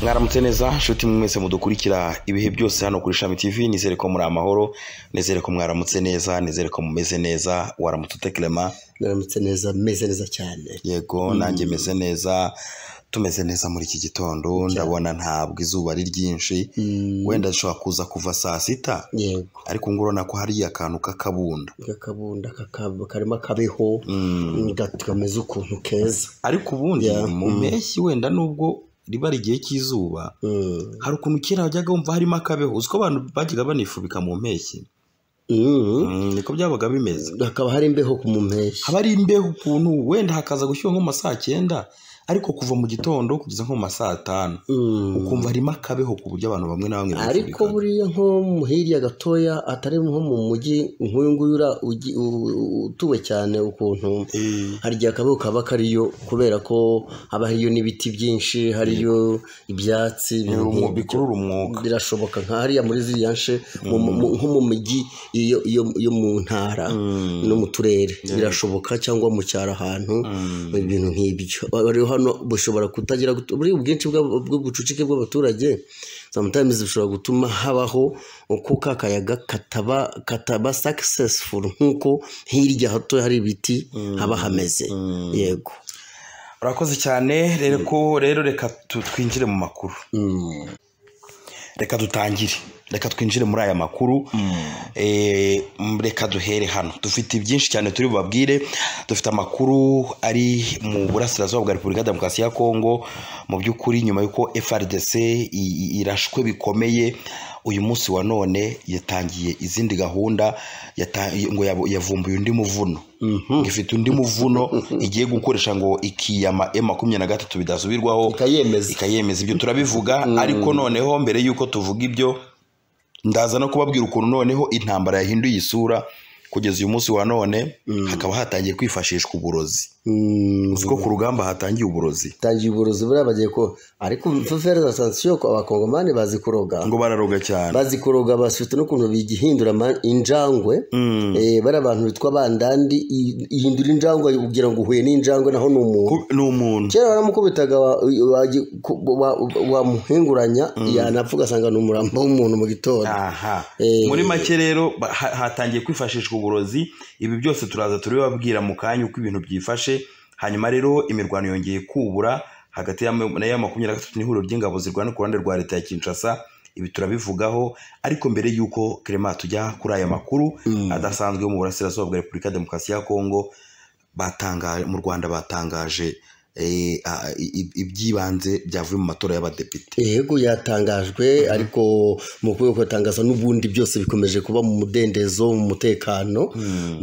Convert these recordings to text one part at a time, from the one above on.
mwaramutse neza nshuti mwese mudukurikira ibihe byose hano kuri shami tv nizere ko muri amahoro nizere ko mwaramutse neza nizere ko mumeze neza waramutse utekerema mwaramutse neza meze neza cyane yego nanjye meze neza tumeze neza muri iki gitondo ndabona ntabwo izuba ari ryinshi wenda dushobora kuza kuva saa sita yego ariko ngo urabona ko hari akantu k'akabunda akabunda kaka- karimo akabeho gati- kameze ukuntu keza ariko ubundi Yeah. mu mpeshyi wenda nubwo riba ari igihe cy'izuba Mm. hari ukuntu kera wajyaga wumva harimo akabeho uziko abantu bajyaga banifubika mu mpeshyi Mm. Mm, niko byabaga bimeze hakaba hari imbeho ku mu mpeshyi haba ari imbeho ukuntu wenda hakaza gushyuha nko mu ma saa cyenda ariko kuva mu gitondo kugeza nko mu ma saa tanu Mm. ukumva harimo akabeho ku buryo abantu bamwe na bamwe ariko bifubikaga. buriya nko mu hirya gatoya atari nko mu mujyi nk'uyu nguyu ura- ugi- u- u- utuwe cyane ukuntu Eh, hari igihe akabeho kaba kariyo kubera ko haba hariyo n'ibiti byinshi hariyo ibyatsi ibintu umu- nk'ibyo. bikurura umwuka birashoboka nka hariya muri ziriya nshe mu- mu- mu- nko mu mijyi iyo- iyo- yo mu ntara no mu turere birashoboka cyangwa mu cyaro ahantu ibintu nk'ibyo rero hano bushobora kutagira gut- buriya ubwinshi bw'ab- bw'ubucucike bw'abaturage sometimes bishobora gutuma habaho uko ka kayaga kataba kataba successful nk'uko hirya hato hari ibiti haba hameze yego urakoze cyane rero ko rero reka tu- twinjire mu makuru Mm. reka dutangire reka twinjire muri aya makuru Eh, m- reka duhere hano dufite byinshi cyane turi bubabwire dufite amakuru ari mu burasirazuba bwa repubulika ya demokarasi ya kongo mu by'ukuri nyuma y'uko frdc i- i- irashwe bikomeye uyu munsi wa none yatangiye izindi gahunda yata- ngo yabu- yavumbuye undi muvuno ifite undi muvuno igiye gukoresha ngo ikiyama e makumyabiri na gatatu bidasubirwaho ikayemeza ikayemeza ibyo turabivuga ariko noneho mbere y'uko tuvuga ibyo ndaza no kubabwira ukuntu noneho intambara yahinduye isura kugeza uyu munsi wa none hakaba hatangiye kwifashishwa uburozi Mm. uzi ko ku rugamba hatangiye uburozi tangiye uburozi buriya bagiye ko ariko fefere za sansiyo abakongomani bazi kuroga ngo bararoga cyane bazi kuroga bafite n'ukuntu bigihindura ama- injangwe Eh, bariya bantu bitwa bandandi i- ihindura injangwe ugira ngo uhuye n'injangwe naho ni umuntu Ku- ni umuntu kera waramukubitaga wa- waji- ku- wa- wamuhinguranya yanapfa ugasanga ni umurambo w'umuntu mu gitondo aha Eh. muri make rero ba- ha- hatangiye kwifashishwa uburozi ibi byose turaza turabibabwira mu kanya uko ibintu byifashe hanyuma rero imirwano yongeye kubura hagati ya ma- ya makumyabiri na gatatu n'ihuriro ry'ingabo zirwana ku ruhande rwa leta ya kinshasa ibi turabivugaho ariko mbere y'uko kerema tujya kuri aya makuru adasanzwe yo mu burasirazuba bwa repubulika ya demokarasi ya kongo batangaje mu rwanda batangaje eh, a- i- ibyibanze byavuye mu matora y'abadepite yego yatangajwe ariko mu kubera ko yatangaza n'ubundi byose bikomeje kuba mu mudendezo mu mutekano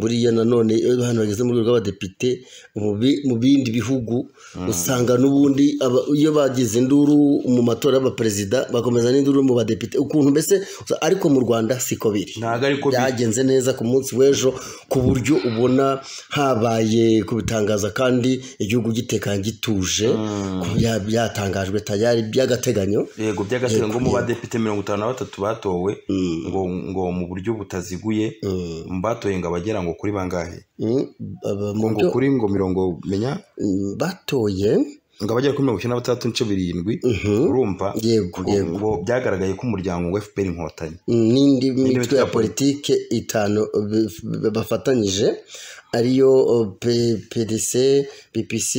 buriya nanone iyo hano bageze mu rwego rw'abadepite mu bi- mu bindi bihugu usanga n'ubundi aba- iyo bagize induru mu matora y'abaperezida bakomeza n'induru mu badepite ukuntu mbese usa- ariko mu rwanda siko biri ntabwo ariko bi- byagenze neza ku munsi w'ejo ku buryo ubona habaye kubitangaza kandi igihugu gitekanye gituje ko bya- byatangajwe tayari by'agateganyo yego by'agateganyo ngo mu badepite mirongo itanu na batatu batowe ngo ngo mu buryo butaziguye mu batoye ngo abagera ngo kuri bangahe Mm, aba- mu ngo byo kuri ngo mirongo menya mm, batoye ngo abagera kuri mirongo icyenda na batandatu n'ice birindwi urumva Yego, ngo- yego. ngo byyagaragaye ko umuryango wa fpr inkotanyi mm, n'indi mitwe mitwe ya ya politike itanu b- b- bafatanyije ariyo oh, P- pdc ppc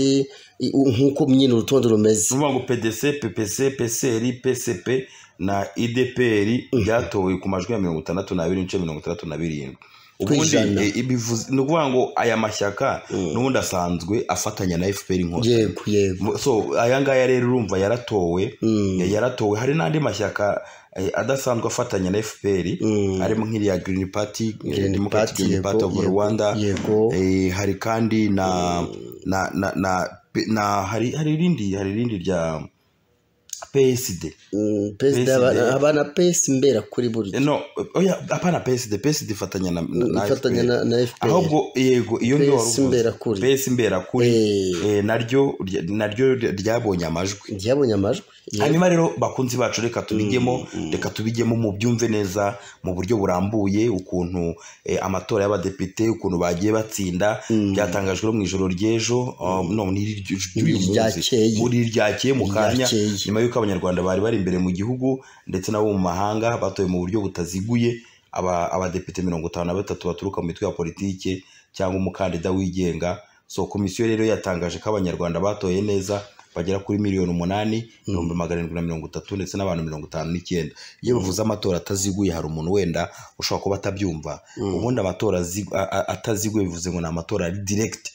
i- nk'uko nyine urutonde rumeze ni ukuvuga ngo pdc ppc pcr pcp na idpr byatowe ku majwi ya mirongo itandatu n'abiri n'ice mirongo itandatu na birindwi ubundi ijana. eh, ibivuze- ni ukuvuga ngo aya mashyaka n'ubundi asanzwe afatanya na fpr inkotanyi yego yego Mu- so aya ngaya rero urumva yaratowe yaratowe hari n'andi mashyaka eh, adasanzwe afatanya na fpr harimo nk'iriya green party eh, Green Democratic Party, Green yego, Party of yego, rwanda yego. eh, hari kandi na na na na, na hari hari irindi hari irindi rya psd Mm, PSD PSD. abana- abana pesi mbera kuri buri Eh, no oya apana psd psd ifatanya na, na, na ifatanya FPR. na, na FPR ahubwo yego iyo PS ngiyo wari uvuze. Imberakuri. PS imberakuri Eh. eh, naryo rya- naryo ryabonye amajwi ryabonye amajwi Yego. hanyuma rero bakunzi bacu reka tubigemo reka tubigemo mu byumve neza mu buryo burambuye ukuntu eh, amatora y'abadepite ukuntu bagiye batsinda byatangajwe no mu ijoro ry'ejo um, no ni iry'uyu munsi. Iryakeye. Muri iryakeye mu kanya Iryakeye. nyuma yuko abanyarwanda bari bari imbere mu gihugu ndetse n'abo mu mahanga batoye mu buryo butaziguye aba- abadepite mirongo itanu na batatu baturuka mu mitwe ya politiki cyangwa umukandida wigenga so komisiyo rero yatangaje ko abanyarwanda batoye neza bagera kuri miliyoni umunani ibihumbi magana arindwi na mirongo itatu ndetse n'abantu mirongo itanu n'icyenda iyo bivuze amatora ataziguye hari umuntu wenda ushobora kuba atabyumva ubundi amatora azi- a- a- ataziguye bivuze ngo ni amatora ari direct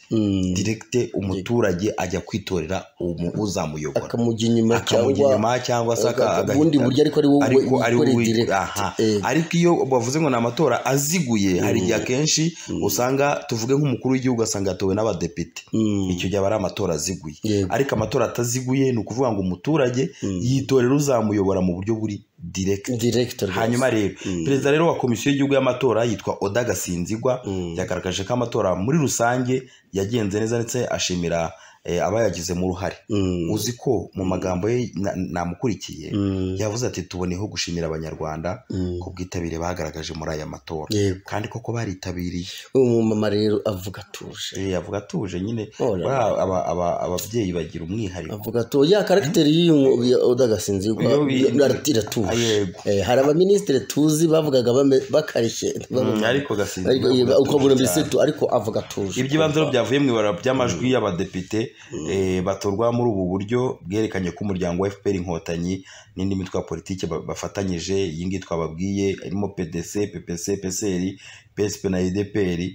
direct umuturage ajya kwitorera umu- uzamuyobora akamujya inyuma akamujya inyuma cyangwa se aka- aga- agahita- ubundi buryo ariko ari wowe ariko ari wikoreye wowe- direct. aha. Eh. ariko iyo bavuze ngo ni amatora aziguye hari igihe akenshi usanga tuvuge nk'umukuru w'igihugu asanga yatowe n'abadepite Mm. icyo gihe aba ari amatora aziguye Yego. ariko amatora ataziguye ni ukuvuga ngo umuturage yitorera uzamuyobora mu buryo buri direct Direct rwose. hanyuma rero perezida rero wa komisiyo y'igihugu y'amatora yitwa oda gasinzigwa Mm. yagaragaje ko amatora muri rusange yagenze neza ndetse ashimira eh, abayagizemo uruhare Mm. uzi ko mu magambo ye na- namukurikiye Mm. yavuze ati tuboneyeho gushimira abanyarwanda Mm. ku bwitabire bagaragaje muri aya matora Yego. kandi koko baritabiriye umumama rero avuga atuje Eh, yavuga atuje nyine Oh là buriya aba- aba- ababyeyi bagira umwihariko avuga to ya karagiteri y'udagasinzirwa Iyo bi- iratuje Yego. Eh, hari abaminisitiri tuzi bavugaga bame- bakarishye Mm, ariko Ariko, eh, gasinzigwa uko bumvise tu ariko avuga atuje iby'ibanze rero byavuye mu ibara ry'amajwi y'abadepite eh, batorwa muri ubu buryo bwerekanye ko umuryango wa fpr inkotanyi n'indi mitwe ya politiki ba- bafatanyije iyi ngiyi twababwiye irimo pdc ppc pcr psp na udpr eh,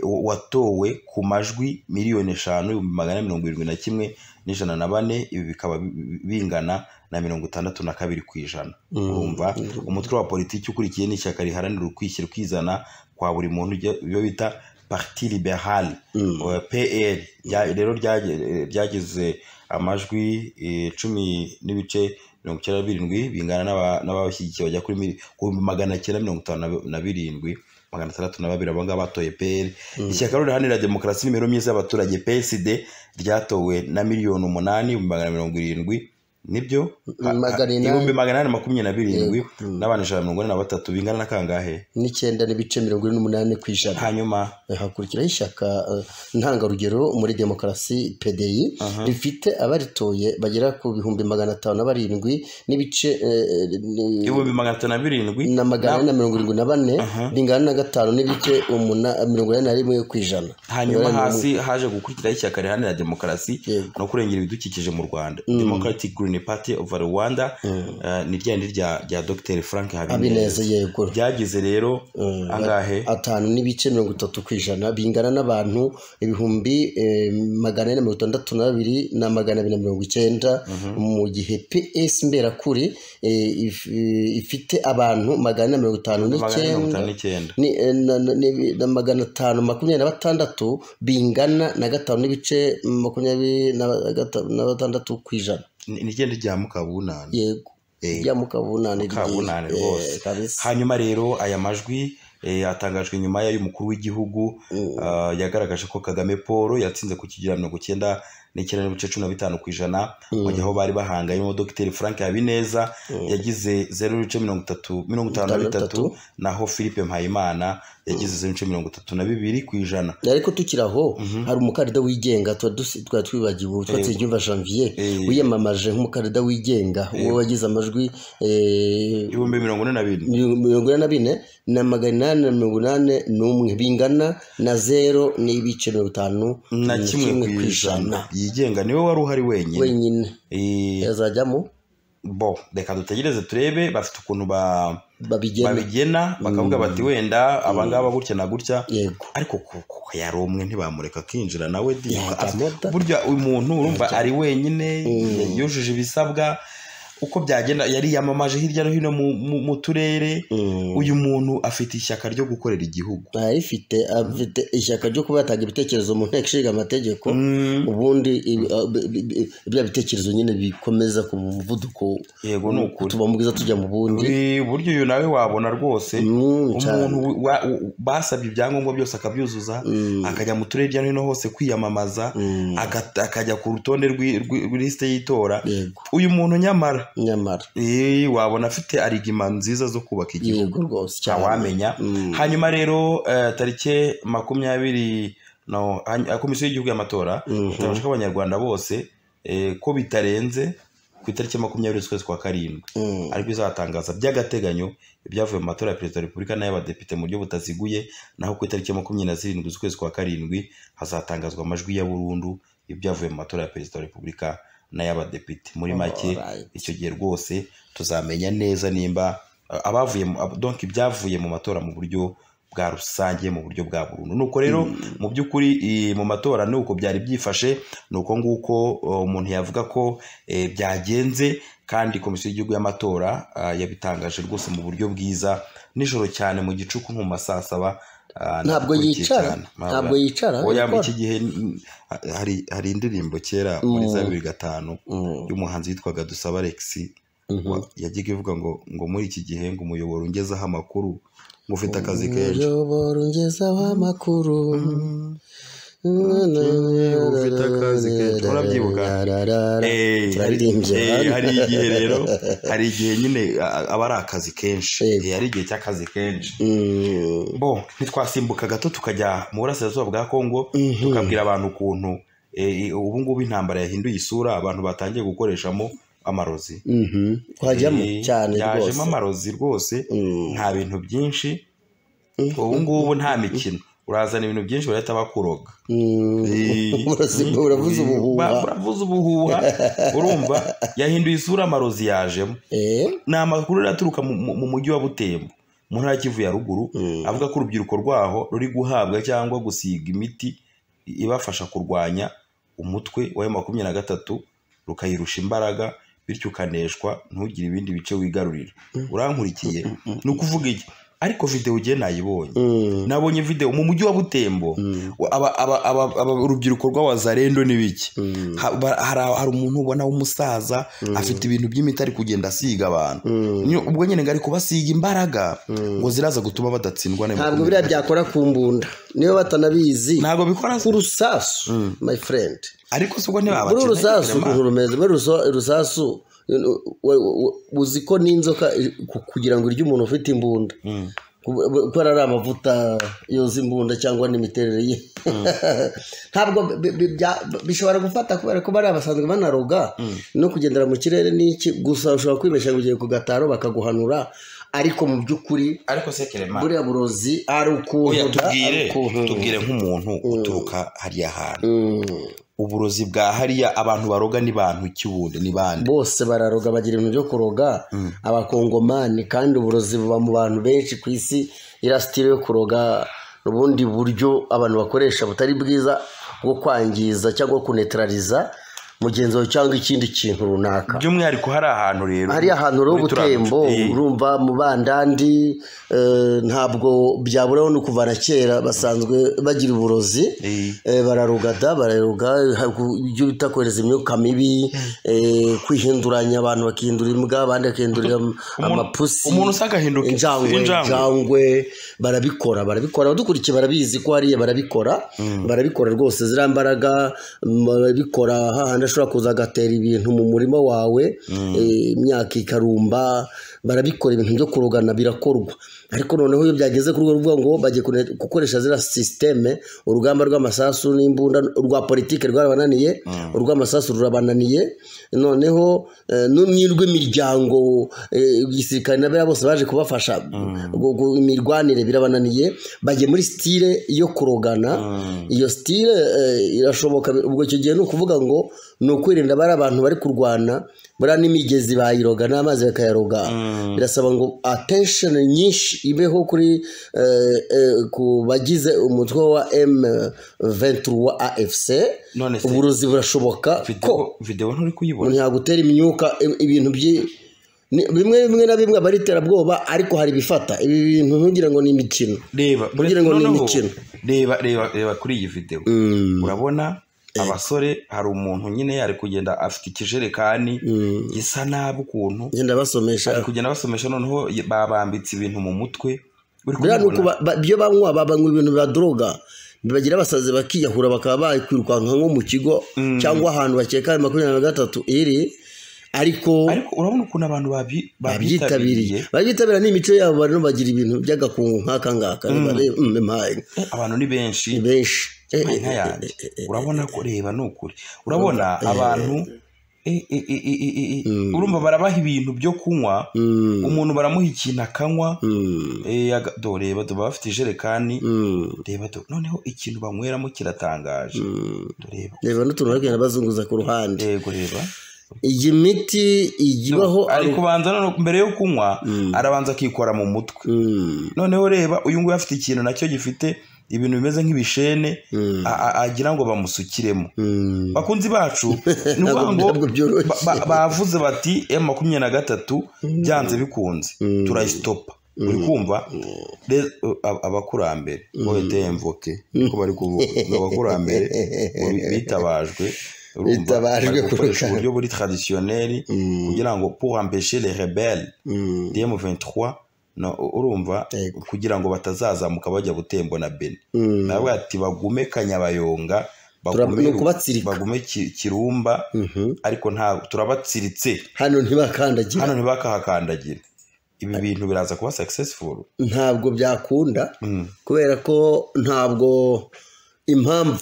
watowe ku majwi miliyoni eshanu ibihumbi magana ane mirongo irindwi na kimwe n'ijana na bane ibi bikaba bi- bi- bingana na mirongo itandatu na kabiri ku ijana urumva umutwe wa politiki ukurikiye ni ishyaka riharanira ukwishyira ukizana kwa buri muntu ryo- ibyo bita parti liberale Mm. eh, pl rya- rero ryaje- ryagize amajwi eh, cumi n'ibice mirongo icyenda na birindwi bingana n'aba- n'ababashyigikiye bajya kuri mili- ku bihumbi magana cyenda mirongo itanu na bi- na birindwi magana atandatu na babiri abangaba batoye pl ishyaka rero riharanira demokarasi n'imibereho myiza y'abaturage psd ryatowe na miliyoni umunani ibihumbi magana mirongo irindwi nibyo Magana inani. ibihumbi magana inani makumyabiri na birindwi n'abantu ijana na mirongo ine na batatu bingana na kangahe n'icyenda n'ibice mirongo ine n'umunani ku ijana hanyuma hakurikiraho ishyaka eh, ntangarugero muri demokarasi pdi rifite abaritoye bagera ku bihumbi magana atanu na barindwi n'ibice eh, ni- ibihumbi magana atanu na birindwi na magana ane na mirongo irindwi na bane bingana na gatanu n'ibice umuna- mirongo inani na rimwe ku ijana hanyuma hasi haje gukurikiraho ishyaka riharanira demokarasi Yego. no kurengera ibidukikije mu rwanda democratic green party of rwanda eh, ni rya ndi rya rya dr frank habineza abineza yego byagize rero angahe atanu n'ibice mirongo itatu ku ijana bingana n'abantu ibihumbi eh, magana ane na mirongo itandatu na babiri na magana abiri na mirongo icyenda mu gihe ps mberakuri eh, if- eh, ifite abantu magana ane na mirongo itanu magana ane mirongo n'icyenda itanu n'icyenda ni eh, na- na- ni- na magana atanu makumyabiri na batandatu bingana na gatanu n'ibice makumyabiri na gata- na batandatu ku ijana Ni- ni rya ndi rya mukabunani yego Eh, rya mukabunane mukabunane ryiza. Eh, rwose kabisa. hanyuma rero aya majwi eh, atangajwe nyuma y'umukuru w'igihugu ah, yagaragaje ko kagame paul yatsinze ku kigero mirongo icyenda n'icyenda n'ibice cumi na bitanu ku ijana mu gihe aho bari bahanganyemo dogiteri frank habineza yagize zeru n'ibice mirongo itatu mirongo itanu na bitatu naho philippe mpayimana yagize zeru n'ibice mirongo itatu na bibiri ku ijana ariko tukiri aho hari umukandida wigenga tuba dusi- twari twibagiwe twatsinze imva janvier Eh. wiyamamaje nk'umukandida wigenga uwo wagize amajwi eh, ibihumbi mirongo ine na bine mirongo ine na bine na magana inani na mirongo inani n'umwe bingana na zero n'ibice mirongo itanu na kimwe ku ijana yigenga niwe wari uhari wenyine wenyine Eh, yazajyamo bo reka dutegereze turebe bafite ukuntu ba babigena babigena bakavuga bati wenda abangaba gutya na gutya yego ariko kuko yari umwe ntibamureka akinjira nawe di- Yajya af- amota. burya uyu muntu urumva ari wenyine yujuje ibisabwa uko byagenda yari yamamaje hirya no hino mu- mu- mu turere uyu muntu afite ishyaka ryo gukorera igihugu arifite afite ishyaka ryo kuba yatanga ibitekerezo mu nteko ishinga amategeko ubundi ibi- a- bi- bi- bi- bya bitekerezo nyine bikomeza ku muvuduko yego ni ukuri tuba mu bwiza tujya mu bundi Eh, burya uyu nawe wabona rwose Mm, cyane. umuntu wa- u- basabye ibyangombwa byose akabyuzuza akajya mu turere hirya no hino hose kwiyamamaza aga- akajya ku rutonde rw'i- rw'i- rw'ilisite y'itora yego uyu muntu nyamara nyamara eh, wabona afite arigima nziza zo kubaka igihugu yego rwose cyane wamenya hanyuma rero eh, tariki makumyabiri no hany- komisiyo y'igihugu y'amatora itabasha ko abanyarwanda bose eh, ko bitarenze ku itariki ya makumyabiri z'ukwezi kwa karindwi Mm. ariko izatangaza by'agateganyo ibyavuye mu matora ya perezida wa repubulika n'ay'abadepite mu buryo butaziguye naho ku itariki ya makumyabiri na zirindwi z'ukwezi kwa karindwi hazatangazwa amajwi ya burundu y'ibyavuye mu matora ya perezida wa repubulika n'ay'abadepite muri make Alright. icyo gihe rwose tuzamenya neza nimba uh, abavuye mu- ab- donc ibyavuye mu matora mu buryo bwa rusange mu buryo bwa burundu nuko rero mu by'ukuri i- mu matora ni uko byari byifashe ni uko nguko uh, umuntu yavuga ko eh, byagenze kandi komisiyo y'igihugu y'amatora ah, yabitangaje rwose mu buryo bwiza nijoro cyane mu gicuku nko mu masaa saba ah, ntabwo nakurikiye yicara cyane. ntabwo yicara Oya, muri ikora. iki gihe mm, hari hari indirimbo kera muri za bibiri gatanu Mm. y'umuhanzi witwaga dusaba Alexis Mhm. wa- yajyaga ivuga ngo ngo muri iki gihe ngo umuyoboro ungezeho amakuru ngo ufite akazi kenshi umuyoboro ungezaho amakuru ufite akazi kenshi. Urabyibuka? Eh, hari turaririmbye eh, hari igihe rero hari igihe nyine a- aba ari akazi kenshi Yego. Eh, hari igihe cy'akazi kenshi bo ntitwasimbuka gato tukajya mu burasirazuba bwa kongo tukabwira abantu ukuntu eh, ubu ngubu intambara yahinduye isura abantu batangiye gukoreshamo amarozi twajyamo Eh, cyane rwose yajemo amarozi rwose Mm. nta bintu byinshi ubu ngubu nta mikino urazana ibintu byinshi barahita bakuroga Mm. Eh, Urazi- uravuze eh, ubuhuha. ba- uravuze ubuhuha urumva yahinduye isura amarozi yajemo Eh, ni amakuru rero aturuka mu- mu mu mujyi wa butembo mu ntara ya kivu ya ruguru Mm. avuga ko urubyiruko rwaho ruri guhabwa cyangwa gusiga imiti ibafasha kurwanya umutwe wa makumyabiri na gatatu rukayirusha imbaraga bityo ukaneshwa ntugire ibindi bice wigarurira urankurikiye ni ukuvuga iki ariko videwo ugiye nayibonye Mm. nabonye videwo mu mujyi wa butembo wa- aba- aba- aba- aba- urubyiruko rw'abazarendo ni biki Mm. Ha- ba- hari hari umuntu ubona w'umusaza afite ibintu by'imiti ari kugenda asiga abantu Mm. Nyo- ubwo nyine ngo ari kubasiga imbaraga ngo ziraza gutuma badatsindwa na ntabwo biriya byakora ku mbunda niyo batanabizi ntabwo bikora ku rusasu my friend ariko si ubwo ntibabakina muri uru rusasu ukuntu rumeze muri rusa- rusasu u- u- u- uzi ko n'inzoka i- ku- kugira ngo irye umuntu ufite imbunda kubera ari amavuta yoza imbunda cyangwa n'imiterere ye ntabwo bi- bi- bya- bishobora gufata kubera ko bariya basanzwe banaroga no kugendera mu kirere n'iki gusa ushobora kwibeshya ngo ugiye ku gataro bakaguhanura ariko mu by'ukuri ariko se kerema buriya burozi ari ukuntu oya da, tubwire ari ukuntu. tubwire nk'umuntu uturuka hariya hantu Mm. uburozi bwa hariya abantu baroga ni bantu ki bundi ni bande bose bararoga bagira ibintu byo kuroga abakongomani kandi uburozi buba mu bantu benshi ku isi iriya sitire yo kuroga ni ubundi buryo abantu bakoresha butari bwiza bwo kwangiza cyangwa kunetraliza mugenzi wawe cyangwa ikindi kintu runaka by'umwihariko hari ahantu rero hariya ahantu rero muri turiya ubutembo duce- Eh, urumva mu bandandi eh, ntabwo byaburaho no kuva na kera basanzwe bagira uburozi Eh. eh, bararugada bararuga ha- ku- ibyo bita kohereza imyuka mibi eh, kwihinduranya abantu bakihindura imbwa abandi bakihindura am- amapusi umuntu usanga ahinduka injangwe injangwe. injangwe barabikora barabikora abadukurikiye barabizi ko hariya barabikora barabikora rwose ziriya mbaraga mm, barabikora hahandi ashobora kuza agatera ibintu mu murima wawe eh, imyaka ikarumba barabikora ibintu byo kurugana birakorwa ariko noneho iyo byageze kuri urwo ruvuga ngo bagiye kune- gukoresha ziriya sisiteme urugamba rw'amasasu n'imbunda urwa politike rwarabananiye urw'amasasu rurabananiye noneho eh, nu- n'urw'imiryango eh, igisirikare na biriya bose baje kubafasha gu- gu- imirwanire birabananiye bagiye muri sitire yo kurogana iyo sitire eh, irashoboka ubwo icyo gihe ni ukuvuga ngo ni ukwirinda bari abantu bari kurwana buriya n'imigezi bayiroga n'amazi bakayaroga birasaba ngo attention nyinshi ibeho kuri eh, eh, ku bagize umutwe wa M23 wa AFC none se uburozi burashoboka ko videwo videwo nturi kuyibona umuntu yagutera imyuka i- ibintu byi- ni- bimwe bimwe na bimwe aba ari iterabwoba ariko hari ibifata ibi bintu ntugira ngo ni imikino reba Kugira ngo ni noneho, imikino. reba reba reba kuri iyi videwo urabona abasore hari umuntu nyine ari kugenda afite ikijerekani gisa nabi ukuntu genda ari basomesha kugenda basomesha noneho ye- babambitse ibintu mu mutwe uri buriya ni uko kubibona? ba- ba- ibyo banywa babanywa ibintu bibaduroga bagira abasazi bakiyahura bakaba bakwirukanka nko mu kigo cyangwa ahantu bakeka ayo makumyabiri na gatatu iri ariko ariko urabona ukuntu abantu babi- babyitabiriye babyitabira ni imico yabo barimo bagira ibintu by'agakungu nk'aka ngaka reba reba mm, impaye. Eh, abantu ni benshi ni benshi Eh, eh, inka eh, yanjye eh, eh, eh. urabona ko reba ni ukuri urabona abantu e- e- e- e- e- e- urumva barabaha ibintu byo kunywa Mm, umuntu baramuha ikintu akanywa mm, eh, aga- do reba do baba bafite ijerekani mm, reba do noneho ikintu banyweramo kiratangaje mm. tureba reba n'utuntu bari kugenda bazunguza ku ruhande yego reba iyi miti ijya ibaho ari aru- kubanza noneho mbere yo kunywa Mm. arabanza akikora mu mutwe Mm, noneho reba uyu nguyu afite ikintu nacyo gifite ibintu bimeze nk'ibishene mm, a- a- agira ngo bamusukiremo mm. bakunzi bacu ni ukuvuga ngo ntabwo byoroshye. ba- ba- bavuze bati m makumyabiri na gatatu byanze bikunze Mm. turayisitopa uri kumva Re- ab- abakurambere wowe demvoke niko bari kuvuga ngo abakurambere ngo bi- bitabajwe urumva, Bitabajwe bari gukoresha kureka. uburyo buri tradisiyoneri Mm, kugira ngo pour empêcher les rebelles mm, dm23 no, urumva Yego. kugira ngo batazazamuka bajya butembo na beni mm. nawe ati bagume kanyabayonga Tura- ni bagume, ukubatsirika. bagume Ki- kirumba Mhm. ariko nta turabatsiritse hano ntibakandagira hano ntibakahakandagira ibi bintu biraza kuba successful ntabwo byakunda Mm. kubera ko ntabwo impamvu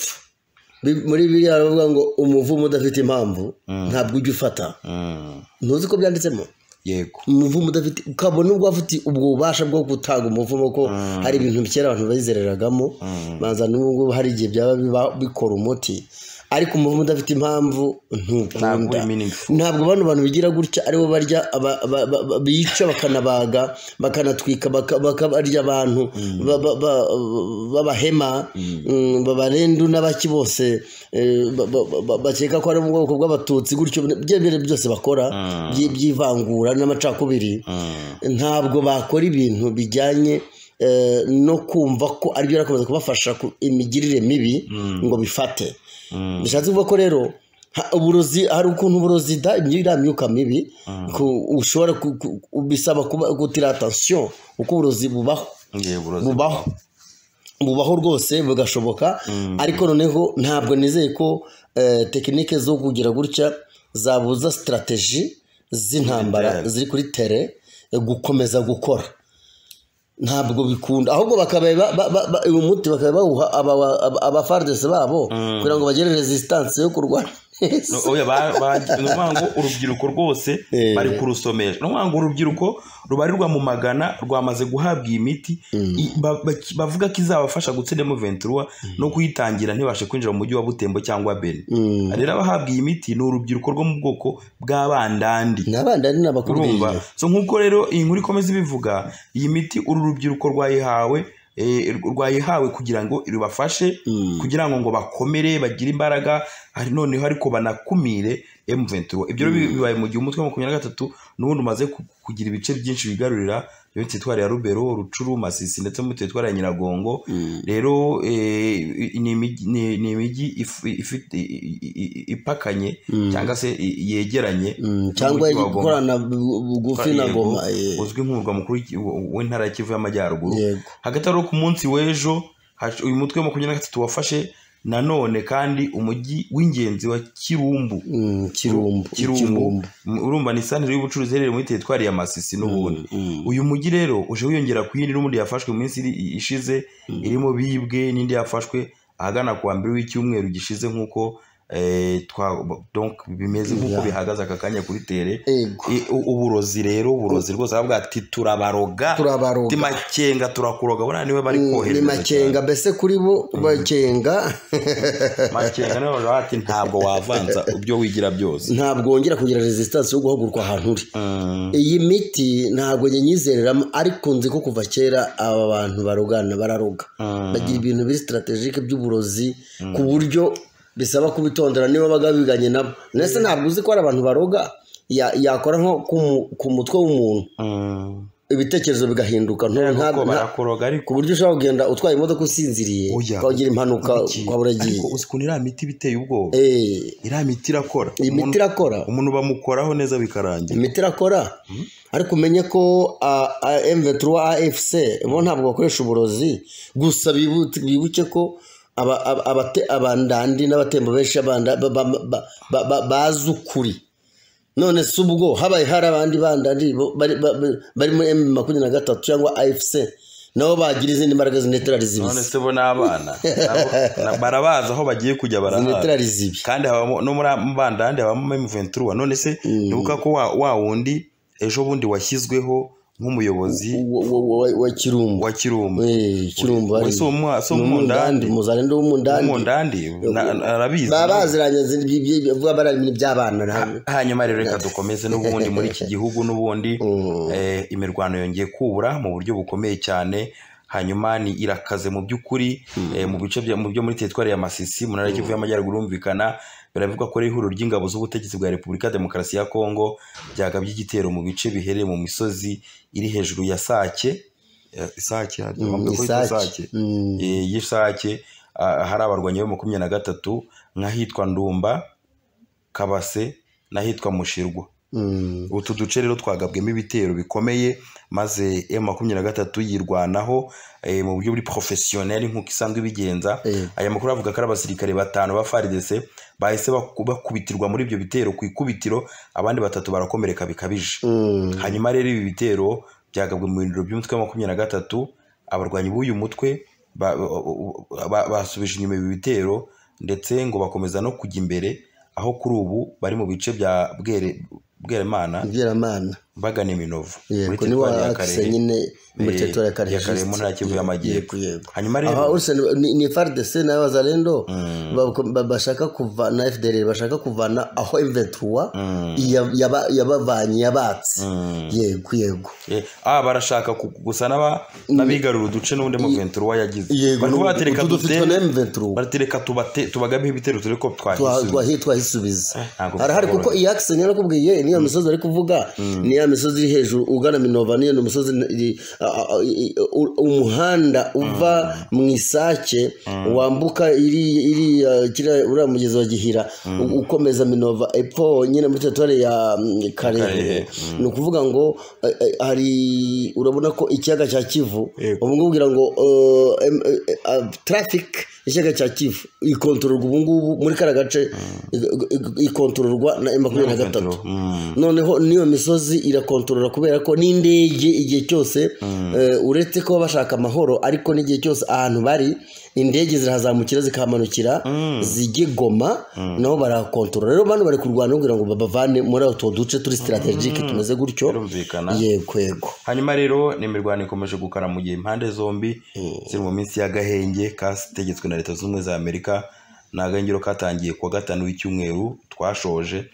bi- muri biriya baravuga ngo umuvumo udafite impamvu ntabwo ujya ufata Mm. ntuzi ko byanditsemo yego umuvumo udafite ukabona ubwo afite ubwo bubasha bwo gutanga umuvumo ko hari ibintu kera abantu bayizereragamo baza n'ubu ngubu hari igihe byaba biba- bikora umuti ariko umuvumo udafite impamvu ntabwo ntukunda uri meaningful ntabwo bano bantu bigira gutya aribo barya aba- aba- ba- ba- bica bakanabaga bakanatwika baka- bakabarya abantu ba- ba- ba- b'abahema mm, babarendu n'abaki bose eh, ba- ba- ba- bakeka ko ari mu bwoko bw'abatutsi gutyo byemere byose bakora byi- by'ivangura n'amacakubiri Mm. ntabwo bakora ibintu bijyanye eh, no kumva ko aribyo birakomeza kubafasha ku imigirire mibi ngo bifate Mm. bishatse kuvuga ko rero ha- uburozi hari ukuntu uburozida iriya myuka mibi ku- ushobora ku- ku- ku- bisaba kuba- gutira atansiyo uko uburozi bubaho yego uroze. bubaho bubaho rwose bugashoboka ariko noneho ntabwo nizeye ko eh, tekinike zo kugira gutya zabuza sitarategi z'intambara Tere. ziri kuri tere eh, gukomeza gukora ntabwo bikunda ahubwo bakabaye ba- ba- ba- ba- uyu muti bakabaye bawuha aba- aba- abafardese babo kugira ngo bagere resistance yo kurwana No, oya, ba- ba- ni ukuvuga ngo urubyiruko rwose Eh. bari kurusomesha ni ukuvuga ngo urubyiruko rubarirwa mu magana rwamaze guhabwa iyi miti i- ba- ba- bavuga ko izabafasha gutsindamo ventura no kuyitangira ntibashe kwinjira mu mujyi wa butembo cyangwa beni rero abahabwa iyi miti ni urubyiruko rwo mu bwoko bw'abandandi n'abandi ari urumva n'abakuru so nk'uko rero iyi nkuru ikomeza ibivuga iyi miti uru rubyiruko rwayihawe eh, rwayihawe kugira ngo rubafashe kugira ngo ngo bakomere bagire imbaraga hari noneho ariko banakumire M23 ibyo rero bi- bibaye mu gihe umutwe wa makumyabiri na gatatu n'ubundi umaze ku- kugira ibice byinshi bigarurira muri teritwari ya Rubero Rucuru Masisi ndetse no muri teritwari ya Nyiragongo rero eh, ni imijyi- ni- ni imijyi if- ifite i- i- i- ipakanye cyangwa se i- yegeranye cyangwa n'umujyi wa Goma gukorana bu- bugufi na yego, goma eh, uzwi nk'umurwa mukuru w'iki- w- w'intara ya kivu y'amajyaruguru yego hagati aho ku munsi w'ejo haje- uyu mutwe wa makumyabiri na gatatu wafashe nanone kandi umujyi w'ingenzi wa kirumbu Mm, kirumbu kirumbu Mm, urumva ni santere y'ubucuruzi iherereye muri teritwari ya masisi n'ubundi uyu mujyi rero uje wiyongera ku yindi n'ubundi yafashwe mu minsi iri- ishize irimo bibwe n'indi yafashwe ahagana ku wa mbere w'icyumweru gishize nk'uko eh, twa- donc bimeze nk'uko Yeah. bihagaze aka kanya kuri tere yego I- u- uburozi rero uburozi rwose baravuga ati turabaroga turabaroga ati makenga turakuroga buriya niwe bari Mm, ni kohereza makenga mbese kuri bo bakenga cyane. makenga niwe baravuga ati ntabwo wavanza ibyo wigira byose ntabwo wongera kugira resistance yo guhagurwa ahantu uri Mm, iyi miti ntabwo njye nyizereramo ariko nzi ko kuva kera aba bantu barogana bararoga mm, bagira ibintu biri sitaratejike by'uburozi ku buryo bisaba kubitondera niba bagabiganye nabo ndetse ntabwo uzi ko hari abantu baroga ya- yakora nko ku mu- ku mutwe w'umuntu mm. ibitekerezo bigahinduka nto- nta- kuko nta- barakuroga ku ariko buryo ushobora kugenda utwaye imodoka usinziriye Oya. ukagira impanuka ukaba uragiye ariko uzi ukuntu iriya miti biteye ubwoba Eh, iriya miti irakora iyi miti Umuntu- irakora umuntu bamukoraho neza bikarangira imiti irakora ariko umenye ko M23 AFC bo ntabwo bakoresha uburozi gusa bibu- bibuke ko aba- aba- abate- abandandi n'abatembo benshi b'abanda- ba- ba- ba- ba- ba- bazi ukuri none se ubwo habaye hari abandi bandandi bo- bari ba- ba- bari muri M makumyabiri na gatatu cyangwa AFC nabo bagira izindi mbaraga zineterari none zibisi se bo n'abana nabo- na- barabazi aho bagiye kujya barahazi zineterari zibi kandi habamo no muri mbandande habamo mventura none se ntibuka ko wa- wa wundi ejo bundi washyizweho nk'umuyobozi Wa- wa- wa- wa- wa kirumba wa kirumba Eh, kirumba we ari- si umwa- si ni umwundandi umuzani ni umundandi umwundandi na- na- arabizi baba baziranye zindi byi- byi- bavuga bari ibintu by'abana ntabwo hanyuma rero reka dukomeze n'ubundi muri iki gihugu n'ubundi eh, imirwano yongeye kubura mu buryo bukomeye cyane hanyuma ni irakaze mu by'ukuri eh, mu bice bya- mu byo muri teritwari ya masisi mu ntara y'ikivu y'amajyaruguru humvikana biravugwa ko ari ihuriro ry'ingabo z'ubutegetsi bwa repubulika ya demokarasi ya kongo byagabye igitero mu bice biherereye mu misozi iri hejuru ya sake eh, isake bavuga ko yitwa isake sake Mm. eh, y'isake ah, hari abarwanyi bo makumyabiri na gatatu nk'ahitwa ndumba kabase n'ahitwa mushirwa Mm. utu duce rero twagabwemo ibitero bikomeye maze m makumyabiri na gatatu yirwanaho eh, mu buryo buri porofesiyoneri nk'uko isanzwe ibigenza Eh. aya makuru avuga ko ari abasirikare batanu ba faridese bahise baku- bakubitirwa muri ibyo bitero ku ikubitiro abandi batatu barakomereka bikabije Mm. hanyuma rero ibi bitero byagabwe mu birindiro by'umutwe wa makumyabiri na gatatu abarwanyi b'uyu mutwe ba- ba- ba- basubije inyuma ibi bitero ndetse ngo bakomeza no kujya imbere aho kuri ubu bari mu bice bya Bwere- bweramana Bweramana bagana iminovu muri yego ni teritwari ya waratse karehe nyine muri Eh, teritwari ya ya Karehe karehe mu ntara ya Kivu y'Amajyepfo. yego hanyuma rero aha urusene ni, ni FARDC n'aba bazalendo ba- ba- bashaka kuvana FDLR bashaka kuvana aho M23 iya- yaba- yabavanye yabatse yego yego eh, ah, barashaka ku- gusa n'aba- n'abigarura uduce n'undi muventura yagize yego Bari batereka utu dute- dufitwe na M23 batereka tubate- tubagabeho ibitero dore ko twa- twahisubiye twahi- twahisubiza ntabwo harahari kuko byoroha. iyi akisi niyo nakubwiye niyo misozi bari kuvuga ni ya misozi iri hejuru ugana minova niyo ni umusozi iri- a- a- i- u- umuhanda uva mu isake wambuka iri- iriya kiriya- uriya mugezi wa gihira u- ukomeza minova epfo nyine muri teritwari ya mm, karehe Karehe, ni ukuvuga ngo eh, eh, hari urabona ko ikiyaga cya kivu Yego. ubu ngubu ugira ngo eh, em- eh, eh, traffic ikiyaga cya kivu ikontororwa ubu ngubu muri kariya gace i- i- ikontororwa na makumyabiri na gatatu noneho n'iyo misozi irakontorora kubera ko n'indege igihe cyose eh, uretse kuba bashaka amahoro ariko n'igihe cyose ahantu bari indege zirahazamukira zikahamanukira zijye goma nabo barakontorora rero bano bari kurwana kugira ngo babavane muri utwo duce turi sitarategike tumeze gutyo birumvikana yego yego hanyuma rero ni imirwano ikomeje gukara mu gihe impande zombi ziri mu minsi y'agahenge kategetswe na leta zunze ubumwe za amerika ni agahengero katangiye kuwa gatanu w'icyumweru twashoje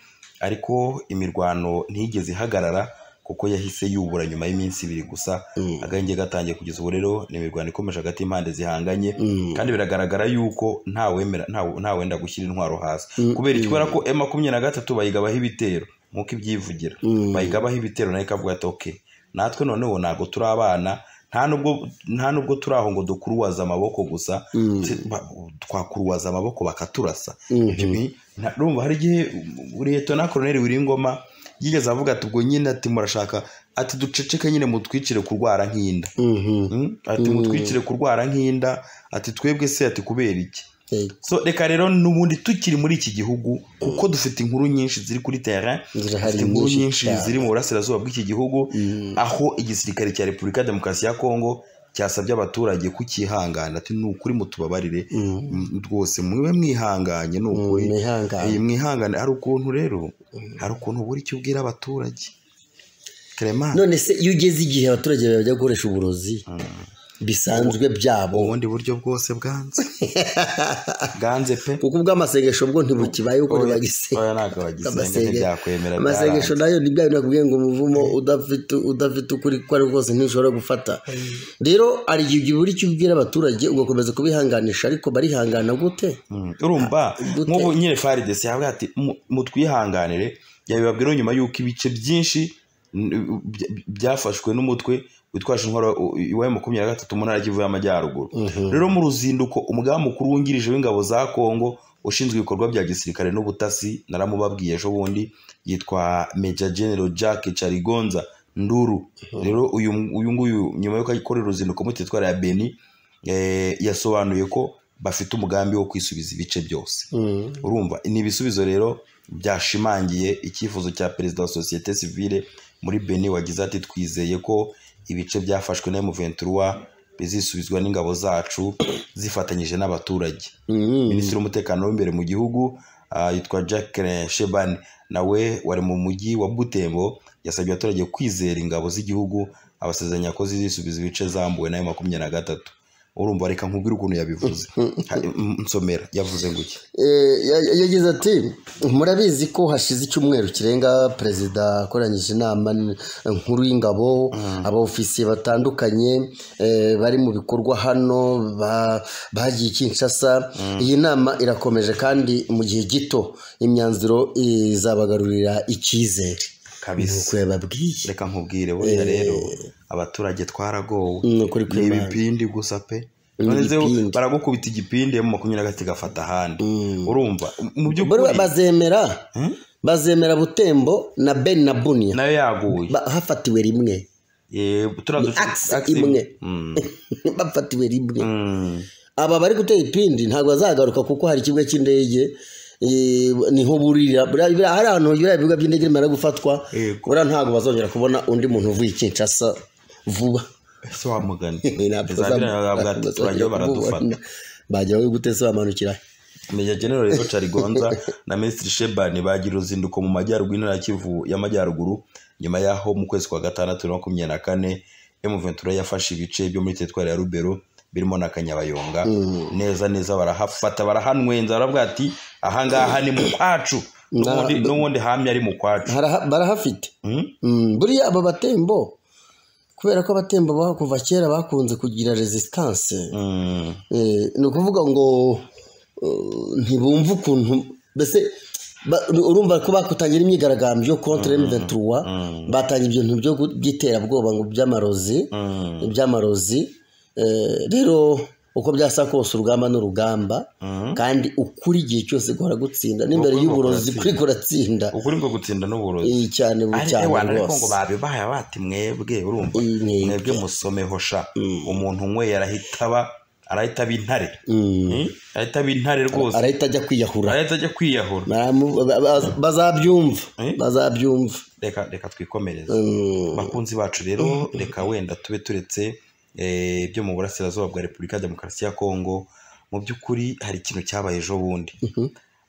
ariko imirwano ntigeze ihagarara kuko yahise yubura nyuma y'iminsi ibiri gusa agahenge gatangiye kugeza ubu rero ni imirwano ikomeje hagati y'impande zihanganye kandi biragaragara yuko ntawemera ntawe- ntawenda gushyira intwaro hasi kubera iki kubera ko e makumyabiri na gatatu bayigabaho ibitero nk'uko ibyivugira bayigabaho ibitero nayo ikavuga ati ok natwe noneho ntabwo turi abana nta nubwo nta nubwo turi aho ngo dukuruwaza amaboko gusa tse- ba- twakuruwaza amaboko bakaturasa Ibyo ni- nta- urumva hari igihe liyetona koroneri wiringoma yigeze avuga ati ubwo nyine ati murashaka ati duceceke nyine mutwicire kurwara nk'inda Mhm. Mm? ati mutwicire kurwara nk'inda ati twebwe se ati kubera iki Yego. so reka rero n'ubundi tukiri muri iki gihugu kuko dufite inkuru nyinshi ziri kuri terrain Zirahari dufite inkuru nyinshi nyinshi cyane. ziri mu burasirazuba bw'iki gihugu aho igisirikare cya repubulika ya demokarasi ya kongo cyasabye abaturage kukihangana ati ni ukuri mutubabarire Mm, rwose mube mwihanganye ni ukuri mwihangane. Eh, mwihangane hari ukuntu rero hari ukuntu buri icyo ubwira abaturage Clement none se iyo ugeze igihe abaturage bajya gukoresha uburozi bisanzwe byabo ubundi buryo bwose bwanze bwanze pe kuko ubw'amasengesho bwo ntibukibaye uko ntibagisenga oya ntabwo bagisenga Amasenge- ntibyakwemera amasengesho byaranze. nayo ni bya bindi nakubwiye ngo umuvumo udafite udafite ukuri ko ari rwose ntishobora gufata rero hari igihe ugira icyo ubwira abaturage ugakomeza kubihanganisha ariko barihangana gute Mm. urumva gute? nk'ubu nyine faridesi yavuga ati "Mu- mutwihanganire yabibabwira nyuma y'uko ibice byinshi n- by- byafashwe n'umutwe witwaje intwaro iwa makumyabiri na gatatu mu ntara y'Ikivu y'amajyaruguru rero mu ruzinduko umugaba mukuru wungirije w'ingabo za kongo ushinzwe ibikorwa bya gisirikare n'ubutasi naramubabwiye ejo bundi yitwa meja genero jack carigonza nduru rero uyu uyu nguyu nyuma y'uko akorera uruzinduko muri teritwari ya beni eh, yasobanuye ko bafite umugambi wo kwisubiza ibice byose urumva ni ibisubizo rero byashimangiye icyifuzo cya perezida wa sosiyete sivile muri beni wagize ati twizeye ko ibice byafashwe na emuventura izisubizwa n'ingabo zacu zifatanyije n'abaturage minisitiri w'umutekano w'imbere mu gihugu ah, yitwa Jacqueline Shebani nawe wari mu mujyi wa Butembo yasabye abaturage kwizera ingabo z'igihugu abasezeranya ko zizisubiza ibice zambuwe nayo makumyabiri na gatatu urumva reka nkubwire ukuntu yabivuze Ha- m- nsomera yavuze nguki Eh, ya- yagize ati murabizi ko hashize icyumweru kirenga perezida akoranyije inama n- nkuru y'ingabo abaofisiye batandukanye eh, bari mu bikorwa hano ba- bagiye i kinshasa iyi nama irakomeje kandi mu gihe gito imyanzuro izabagarurira icyizere Kabisa. Ni uko yababwiye reka nkubwire buriya rero abaturage twaragowe Ni ukuri ni kw'Imana. ibipindi gusa pe Ni None se ibipindi. baragukubita igipindi emu makumyabiri na gatatu igafata ahandi urumva mu Bari by'ukuri bazemera bazemera butembo na ben na bunia nayo yaguye Ba- hafatiwe rimwe Yego, turiya duce- axe axe- imwe. Mm. bafatiwe rimwe Mm. aba bari gutera ipindi ntabwo bazagaruka kuko hari ikibuga cy'indege eh, niho burira Buriya- buriya hari ahantu biriya ibibuga by'indege bimara gufatwa Yego. buriya ntabwo bazongera kubona undi muntu uvuye i kinshasa vuba ese wa mugani Ntabwo Za biriya bazam- bavuga ati, bazongera turagiye baradufata kumubona. bajya we gutese bamanukira meya general rero carigonza na minisitiri shebani bagira uruzinduko mu majyaruguru intara ya kivu y'amajyaruguru nyuma y'aho mu kwezi kwa gatandatu na makumyabiri na kane emuventura yafashe ibice byo muri teritwari ya rubero birimo na kanyabayonga neza neza barahafata barahanwenza baravuga ati ahangaha ni mu kwacu n'ubundi n'ubundi hamye ari mu kwacu Haraha- barahafite Hmm? Mm, buriya aba batembo kubera ko abatembo ba- kuva kera bakunze kugira resistance Mm. Eh, ni ukuvuga ngo eh, ntibumva ukuntu mbese ba- urumva ko bakutangira imyigaragambyo kontra M23 batangira ibintu byo gu- by'iterabwoba ngo by'amarozi Mm. iby'amarozi Eh, rero uko byasa kose urugamba n'urugamba kandi ukuri igihe cyose guhora gutsinda n'imbere Ukuri ngo y'uburozi kuratsinda. kuri kuratsinda ukuri ngo gutsinda n'uburozi Eh, cyane bu- ari cyane ewana ariko ngo rwose babibaye bati mwebwe urumva Eh, mwebwe. mwebwe musomeho sha umuntu unyweye arahita aba arahita aba intare Mm. Hmm? arahita aba intare rwose arahita ajya kwiyahura arahita ajya kwiyahura Baramu- ba- ba- bazabyumva Eh? bazabyumva reka reka twikomereze Mm. bakunzi bacu rero reka wenda tube turetse eh, ibyo mu burasirazuba bwa repubulika ya demokarasi ya kongo mu by'ukuri hari ikintu cyabaye ejo bundi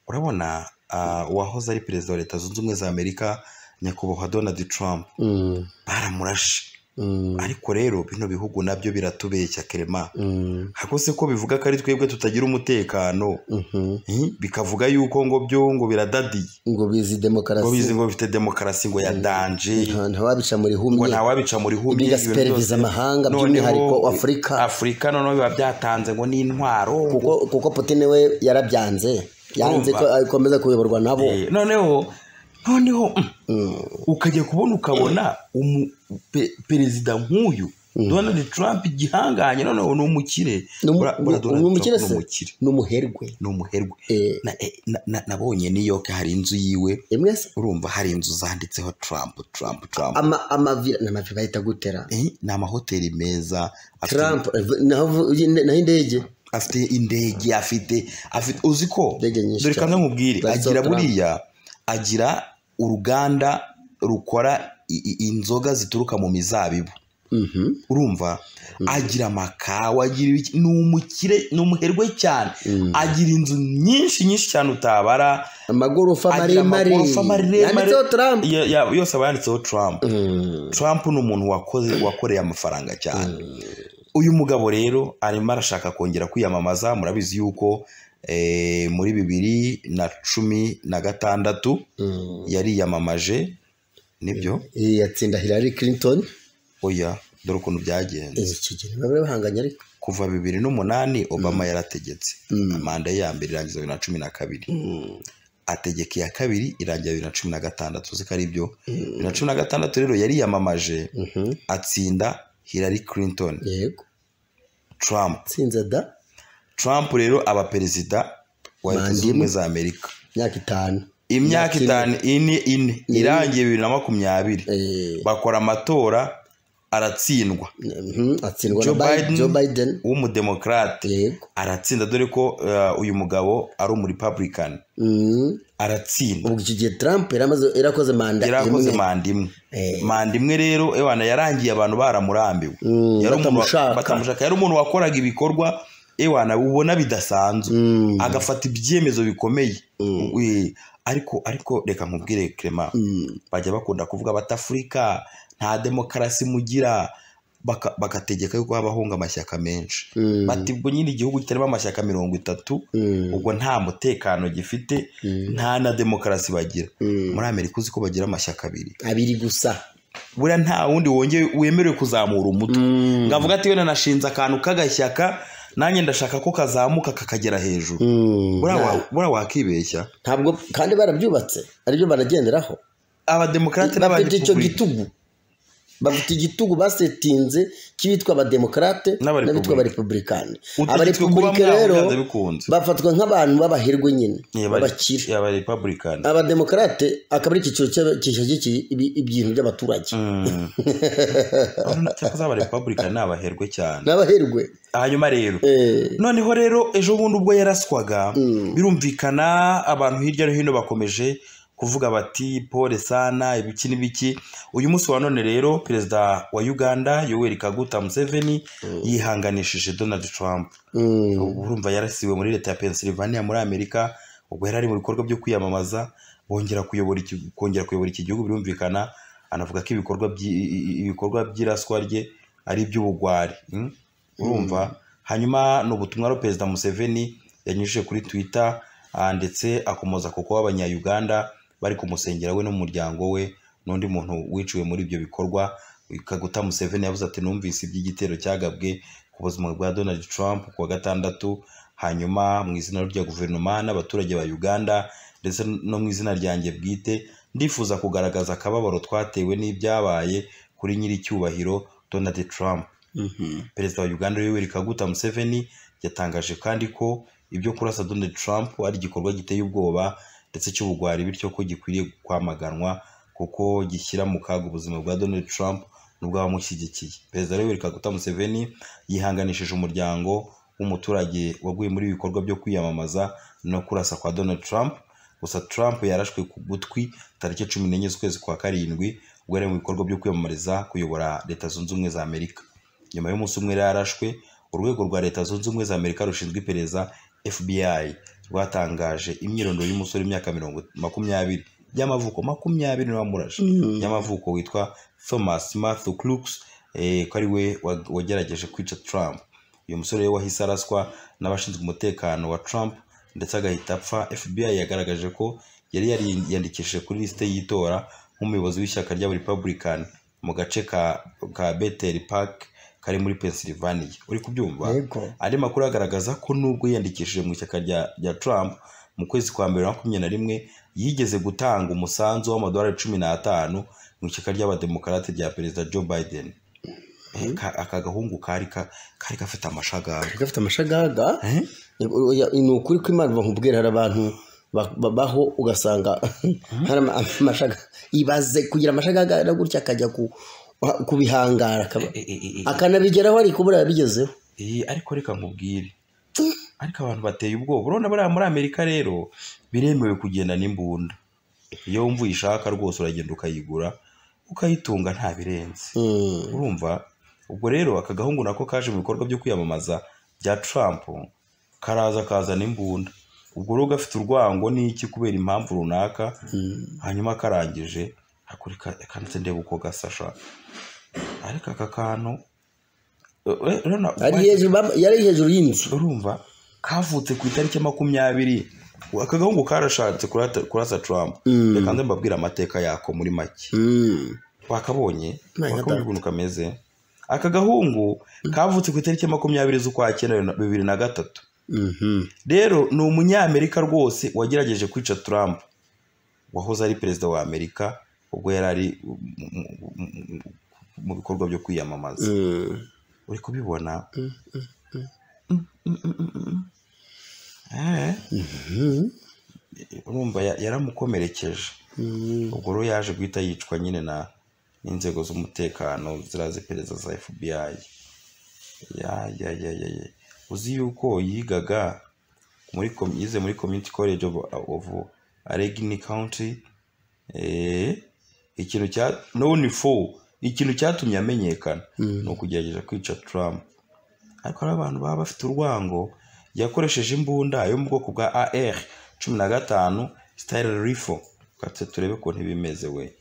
urabona ah, uwahoze ari perezida wa leta zunze ubumwe za amerika nyakubahwa donald trump Mm. baramurashe Mm. ariko rero bino bihugu nabyo biratubeshya kerema Mm. hakose ko bivuga ko ari twebwe tutagira umutekano Mhm. Eh, bikavuga yuko ngo byo ngo biradadiye ngo bizi ngo bizi demokarasi ngo bifite demokarasi ngo ya danje nta- ntawabica muri ngo humye ntawabica muri humye ibintu bigasiperviza byose. amahanga Noneho by'umwihariko afurika afurika noneho biba byatanze ngo n'intwaro kuko kuko putine we yarabyanze yanze ko akomeza kuyoborwa nabo Eh, noneho noneho mm, ukajya kubona ukabona umu pe- perezida nk'uyu donald trump igihanganye noneho ni umukire Ni umu- Ura- ura ni- Donald ni umukire Trump se? ni umukire ni umuherwe ni umuherwe Eh. Na- eh, na- na- nabonye new york hari inzu yiwe imwe se urumva hari inzu zanditseho trump trump trump ama amavira ni amavira bahita gutera Eh, ni amahoteli meza afite- trump eh, naho naho indege afite indege afite afite uzi ko Indege nyinshi dore cyane. kamwe mubwire Zanditseho agira Trump. buriya agira uruganda rukora i- i- inzoga zituruka mu mizabibu Mhm. urumva agira amakawa agira ibiki- ni umukire ni umuherwe cyane agira inzu nyinshi nyinshi cyane utabara amagorofa agira maremare amagorofa maremare yanditseho trump Ya- ya- yose aba yanditseho trump Mm. trump ni umuntu wakoze wakoreye amafaranga cyane uyu mugabo rero arimo arashaka kongera kwiyamamaza murabizi yuko eh, muri bibiri na cumi na gatandatu Mm. yariyamamaje nibyo Eh, yatsinda hillary clinton oya dore ukuntu byagenze Eh, icyo gihe baba bahanganye ariko kuva bibiri n'umunani obama yarategetse manda ye ya mbere irangiza bibiri na cumi na kabiri ategeka iya kabiri irangira bibiri na cumi na gatandatu uzi ko ari byo bibiri na cumi na gatandatu rero yariyamamaje Mhm. atsinda hillary clinton yego trump tsinze da Trump rero aba perezida wa leta zunze ubumwe za Amerika imyaka itanu imyaka itanu ine ine irangiye bibiri na makumyabiri Eh, bakora amatora aratsindwa Mhm, atsindwa Joe na Bi- Biden. Joe Biden w'umudemokarate yego aratsinda dore ko eh, uyu mugabo ari umurepublican Mhm. aratsinda ubu icyo gihe Trump yari amaze- yari akoze manda yarakoze imwe. manda imwe Eh. manda imwe rero ewana yarangiye abantu baramurambiwe Mm, Yari umuntu wa- batamushaka. batamushaka yari umuntu wakoraga ibikorwa ewana ubona bidasanzwe Mm. agafata ibyemezo bikomeye Mm. Eh, ariko ariko reka nkubwire Clement Mm. bajya bakunda kuvuga bati afurika nta demokarasi mugira baka- bagategeka yuko habahunga amashyaka menshi Mm. bati ubwo nyine igihugu kitarimo amashyaka mirongo itatu Mm. ubwo nta mutekano gifite Mm. nta na demokarasi bagira Mm. muri amerika uzi ko bagira amashyaka abiri abiri gusa buriya nta wundi wongeye wemerewe kuzamura umutwe Mm. ngavuga ati wenda nashinze akantu k'agashyaka nanjye ndashaka ko kazamuka kakagera hejuru Mm. buriya wa- buriya wakibeshya ntabwo kandi barabyubatse aribyo baragenderaho abademokarate bafite icyo n'abarepublika gitugu bafite igitugu basetinze cy'ibitwa abademokarate N'abarepublika. n'abitwa abarepublikani utegetswe kuba abarepublika muri rero aho byanze bikunze bafatwa nk'abantu b'abahirwe nyine b'abakire abakire abarepublikani abademokarate akaba ari icyiciro cy'aba- gishyigikiye ibi- ibintu by'abaturage cyakoze abarepublikani ni abaherwe cyane n'abahirwe hanyuma rero Eh, noneho rero ejo bundi ubwo yaraswaga birumvikana abantu hirya no hino bakomeje kuvuga bati pole sana ibiki n'ibiki uyu munsi wa none rero perezida wa uganda yoweri kaguta museveni yihanganishije donald trump mm, urumva yarasiwe muri leta ya pennsylvania muri amerika ubwo yari ari mu bikorwa byo kwiyamamaza bongera kuyobora iki- kongera kuyobora iki gihugu birumvikana anavuga ko ibikorwa by'i- i- ibikorwa by'iraswa rye ari iby'ubugwari mm? urumva hanyuma ni ubutumwa rero perezida museveni yanyujije kuri twitter ah, ndetse akomoza ku kuba abanyayuganda bari kumusengera we n'umuryango we n'undi muntu wiciwe muri ibyo bikorwa kaguta museveni yavuze ati numvise iby'igitero cyagabwe ku buzima bwa donald trump ku wa gatandatu hanyuma mu izina rya guverinoma n'abaturage ba uganda ndetse no mu izina ryanjye bwite ndifuza kugaragaza akababaro twatewe n'ibyabaye kuri nyiricyubahiro donald trump mhm, perezida wa uganda yoweri kaguta museveni yatangaje kandi ko ibyo kurasa donald trump ari igikorwa giteye ubwoba ndetse cy'ubugwari bityo ko gikwiriye kwamaganwa kuko gishyira mu kaga ubuzima bwa donald trump n'ubw'abamushyigikiye perezida yoweri kaguta museveni yihanganishije umuryango w'umuturage waguye muri ibi bikorwa byo kwiyamamaza no kurasa kwa donald trump gusa trump yarashwe ku gutwi tariki cumi n'enye z'ukwezi kwa karindwi ubwo yari mu bikorwa byo kwiyamamariza kuyobora leta zunze ubumwe za amerika nyuma y'umunsi umwe yari yarashwe urwego rwa leta zunze ubumwe za amerika rushinzwe iperereza fbi rwatangaje imyirondoro y'umusore w'imyaka mirongo makumyabiri y'amavuko makumyabiri n'abamurashe y'amavuko witwa thomas matthew crooks eh, ko ari we wa- wagerageje kwica trump uyu musore we wahise araswa n'abashinzwe umutekano wa trump ndetse agahita apfa fbi yagaragaje ko yari yariyandikishije kuri lisite y'itora nk'umuyobozi w'ishyaka ry'abarepublican mu gace ka, ka bethel park kari muri pennsylvania uri kubyumva yego andi makuru agaragaza ko nubwo yiyandikishije mu ishyaka rya, rya trump mu kwezi kwa mbere wa makumyabiri na rimwe yigeze gutanga umusanzu w'amadolari cumi n'atanu mu ishyaka ry'abademokarate rya perezida joe biden Eh, ka- aka gahungu kari ka- kari gafite amashagaga gafite amashagaga Oya, ni ukuri ko imana bakubwira hari abantu ba- babaho ugasanga hari ama- amashaga ibaze kugira amashagaga na gutya akajya ku- kubihangara akaba- Eh, eh, eh, eh, akanabigeraho ariko buriya yabigezeho eh, ariko reka nkubwire ariko abantu bateye ubwoba urabona buriya muri amerika rero biremewe kugenda n'imbunda iyo wumva uyishaka rwose uragenda ukayigura ukayitunga nta birenze Mm. urumva ubwo rero aka gahungu nako kaje mu bikorwa byo kwiyamamaza bya Trump karaza kazana imbunda ubwo rero gafite urwango n'iki kubera impamvu runaka hanyuma karangije hakurika kanitse ndeba uko gasasha ariko aka kantu eh, eh, urabona, Ari hejuru bam- yari hejuru y'inzu urumva kavutse ku itariki ya makumyabiri aka gahungu karashatse kurata- kurasa Trump Mm. reka nze mbabwire amateka yako muri make Mm. wakabonye Nta wakabonye nyadata. ukuntu kameze aka gahungu kavutse ku itariki ya makumyabiri z'ukwa cyenda bibiri na- bibiri na gatatu Mhm. rero ni umunyamerika rwose wagerageje kwica Trump wahoze ari perezida wa Amerika ubwo yari ari mu- mu- mu- mu- mu bikorwa byo kwiyamamaza Mm. uri kubibona Mm, mm, mm, mm. Eh, Mhm. urumva ya- yaramukomerekeje Mm. ubwo rero yaje guhita yicwa nyine na n'inzego z'umutekano ziriya z'iperereza za fbi ya ya ya ya ya uzi yuko yigaga muri com- yize muri community college of, of allegheny county eh, ikintu cya none four ikintu cyatumye amenyekana ni ukugerageza kwica Trump ariko hari abantu baba bafite urwango yakoresheje imbunda yo mu bwoko bwa AR cumi na gatanu style rifle katse turebe ko ntibimeze we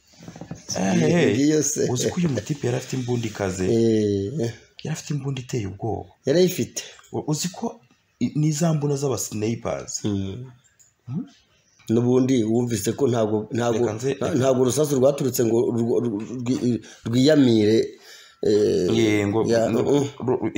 Eh, Iyi yose uzi ko uyu mutipe yari afite imbunda ikaze Eh, yari afite imbunda iteye ubwoba yarayifite U- uzi ko i- ni za mbunda z'abasinipazi n'ubundi wumvise ko ntabwo ntabwo Reka nze- nta- ntabwo urusasu rwaturutse ngo rw- rw- rwi- rwiyamire eh, yego ya- uh,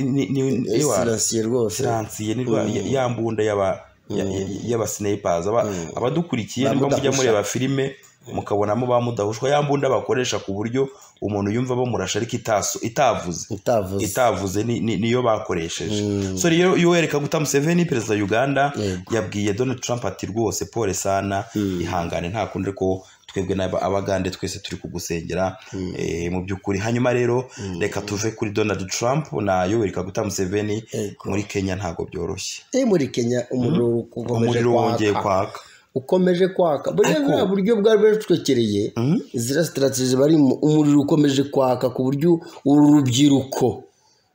niwa siransiye rwose siransiye ni rwa- ya- ya mbunda y'aba ya- ya- y'abasinipazi Aba- abadukurikiye Ba niba mujya mudahusha. mureba filime mukabonamo ba mudahushwa ya mbunda bakoresha ku buryo umuntu yumva bamurasha ariko itaso- itavuze utavuze itavuze ni- ni- niyo bakoresheje so rero iyo wereka guta museveni perezida wa uganda Yego. yabwiye donald trump ati rwose pole sana ihangane nta kundi ariko twebwe n'aba- abagande twese turi kugusengera eh, mu by'ukuri hanyuma rero reka tuve kuri donald trump na yoweri kaguta museveni Yego. muri kenya ntabwo byoroshye Eh, muri kenya umuriro ukomeje umuriro wongeye kwaka kwaka ukomeje kwaka buriya Ariko- buriya buryo bwari bwatwekereye ziriya sitarateji barimo umuriro ukomeje kwaka ku buryo uru rubyiruko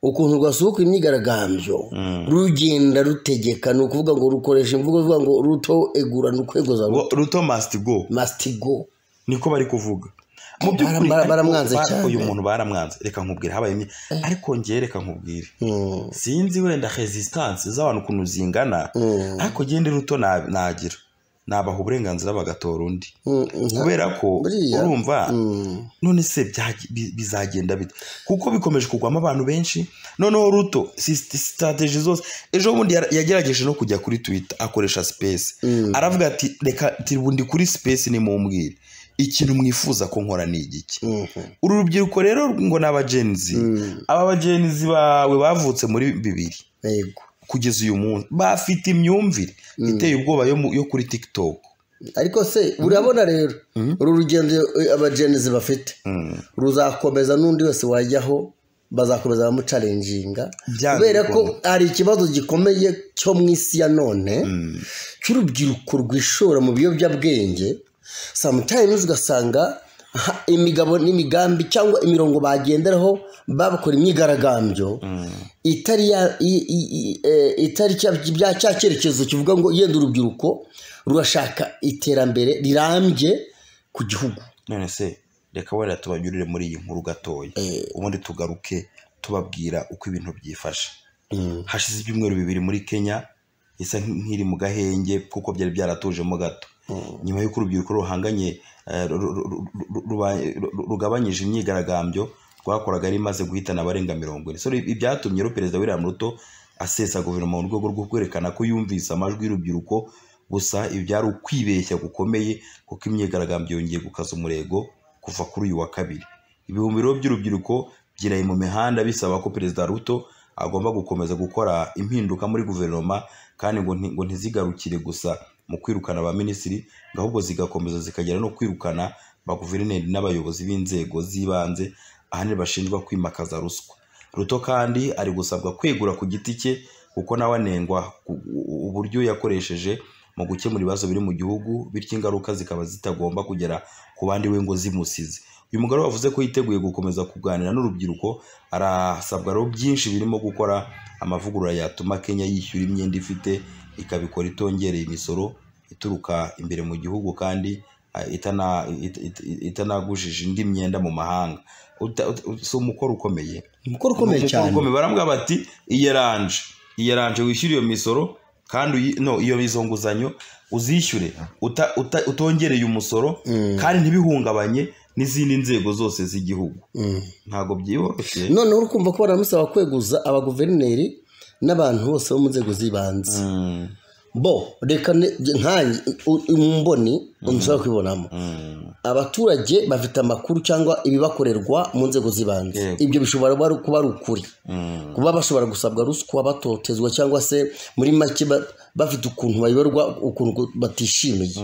ukuntu rwasohoka imyigaragambyo rugenda rutegeka ni ukuvuga ngo rukoresha imvugo ivuga ngo ruto egura ni ukwegoza ruto Ngo ruto must go masitigo niko bari kuvuga mu bara- bara- ariko baramwanze ba- cyane. uyu muntu baramwanze reka nkubwire habaye imyi- ariko njye reka nkubwire Mm. sinzi wenda resistance z'abantu ukuntu zingana ariko genda ruto na- nagira nabaha uburenganzira bagatora undi Mm, nta- kubera ko Buriya. urumva Mm. none se byagi- bi- bizagenda bite kuko bikomeje kugwamo abantu benshi noneho ruto si- si- strategy zose ejo bundi yara- yagerageje no kujya kuri twitter akoresha space aravuga ati reka tiribundi kuri space nimumbwire ikintu mwifuza ko nkora ni igiki Mhm. uru rubyiruko rero ngo ni abagenzi aba bagenzi bawe bavutse muri bibiri Yego. kugeza uyu munsi bafite imyumvire iteye ubwoba yo, mu- yo kuri tiktok ariko se urabona rero uru rugendo eh, abajenizi bafite ruzakomeza n'undi wese wajyaho bazakomeza bamucarenjinga Byanga kubera ko bikunda. hari ikibazo gikomeye cyo mu isi ya none cy'urubyiruko rwishora mu biyobyabwenge sometimes ugasanga ha- imigabo n'imigambi cyangwa imirongo bagenderaho babakora imyigaragambyo itari ya- i- i- i- eh, itari cya- bya cya cyerekezo kivuga ngo yenda urubyiruko rurashaka iterambere rirambye ku gihugu none se reka wenda tubanyurire muri iyi nkuru gatoya ubundi tugaruke tubabwira uko ibintu byifashe hashize ibyumweru bibiri muri kenya isa nk'iri mu gahenge kuko byari byaratujemo gato nyuma y'uko urubyiruko ruhanganye eh, ru- ru- ru- ru- ruba- ru- rugabanyije imyigaragambyo rwakoraga ari imaze guhitana abarenga mirongo ine so ibi byatumye rero perezida william ruto asesa guverinoma mu rwego rwo kwerekana ko yumvise amajwi y'urubyiruko gusa ibi byari ukwibeshya gukomeye kuko imyigaragambyo yongeye gukaza umurego kuva kuri uyu wa kabiri ibihumbi rero by'urubyiruko byiraye mu mihanda bisaba ko perezida ruto agomba gukomeza gukora impinduka muri guverinoma kandi ngo nti- ngo ntizigarukire gusa mu kwirukana ba minisitiri ngo ahubwo zigakomeza zikagera no kwirukana ba guverineri n'abayobozi b'inzego z'ibanze ahanini bashinjwa kwimakaza ruswa ruto kandi ari gusabwa kwegura ku giti cye kuko nawe anengwa ku- u- uburyo yakoresheje mu gukemura ibibazo biri mu gihugu bityo ingaruka zikaba zitagomba kugera ku bandi we ngo zimusize uyu mugore wavuze ko yiteguye gukomeza kuganira n'urubyiruko arasabwa rero byinshi birimo gukora amavugurura yatuma kenya yishyura imyenda ifite ikabikora itongereye imisoro ituruka imbere mu gihugu kandi ah, itana- it- it- itanagujije indi myenda mu mahanga Uta- ut- ut- si umukoro ukomeye umukoro ukomeye Umukoro cyane ukomeye barambwira bati iyeranje iyeranje wishyure iyo misoro kandi uyi- no iyo izo nguzanyo uzishyure uta- uta- utongereye umusoro kandi ntibihungabanye n'izindi nzego zose z'igihugu ntabwo byihoroshe noneho uri kumva ko baramusaba kweguza abaguverineri n'abantu bose bo mu nzego z'ibanze bo reka ne- nge- nkanjye u- u- mboni nshobora kwibonamo abaturage bafite amakuru cyangwa ibibakorerwa mu nzego z'ibanze Yego. ibyo bishobora kuba ari- kuba ari ukuri kuba bashobora gusabwa ruswa batotezwa cyangwa se muri make ba- bafite ukuntu bayoborwa ukuntu batishimiye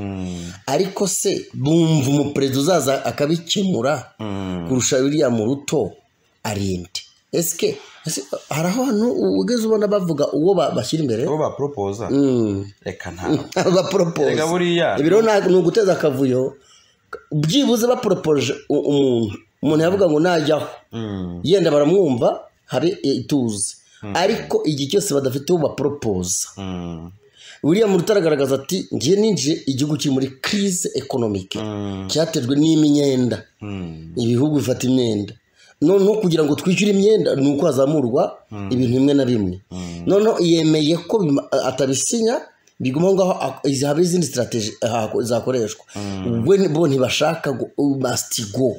ariko se bumva umuperezida uzaza akabikemura kurusha biriya mu ruto arinde esike ese hari ahantu ugeze ubona bavuga uwo ba- bashyira imbere abo baporopoza reka ntabwo baporopoza Erega buriya- ibiro nta- ni uguteza akavuyo byibuze baporopoje u- umuntu umuntu yavuga ngo najyaho yenda baramwumva habe ituze ariko igihe cyose badafite uwo baporopoza Mm. william rutaragaragaza ati ngiye ninjiye igihugu kiri muri crise economique cyatejwe n'imyenda Mm. ibihugu bifata imyenda noneho kugira ngo twishyure imyenda ni uko hazamurwa ibintu bimwe na bimwe noneho yemeye ko bima- atabisinya biguma aho ngaho ak- izi- haba izindi sitarategi zakoreshwa we ni- bo ntibashaka go- must go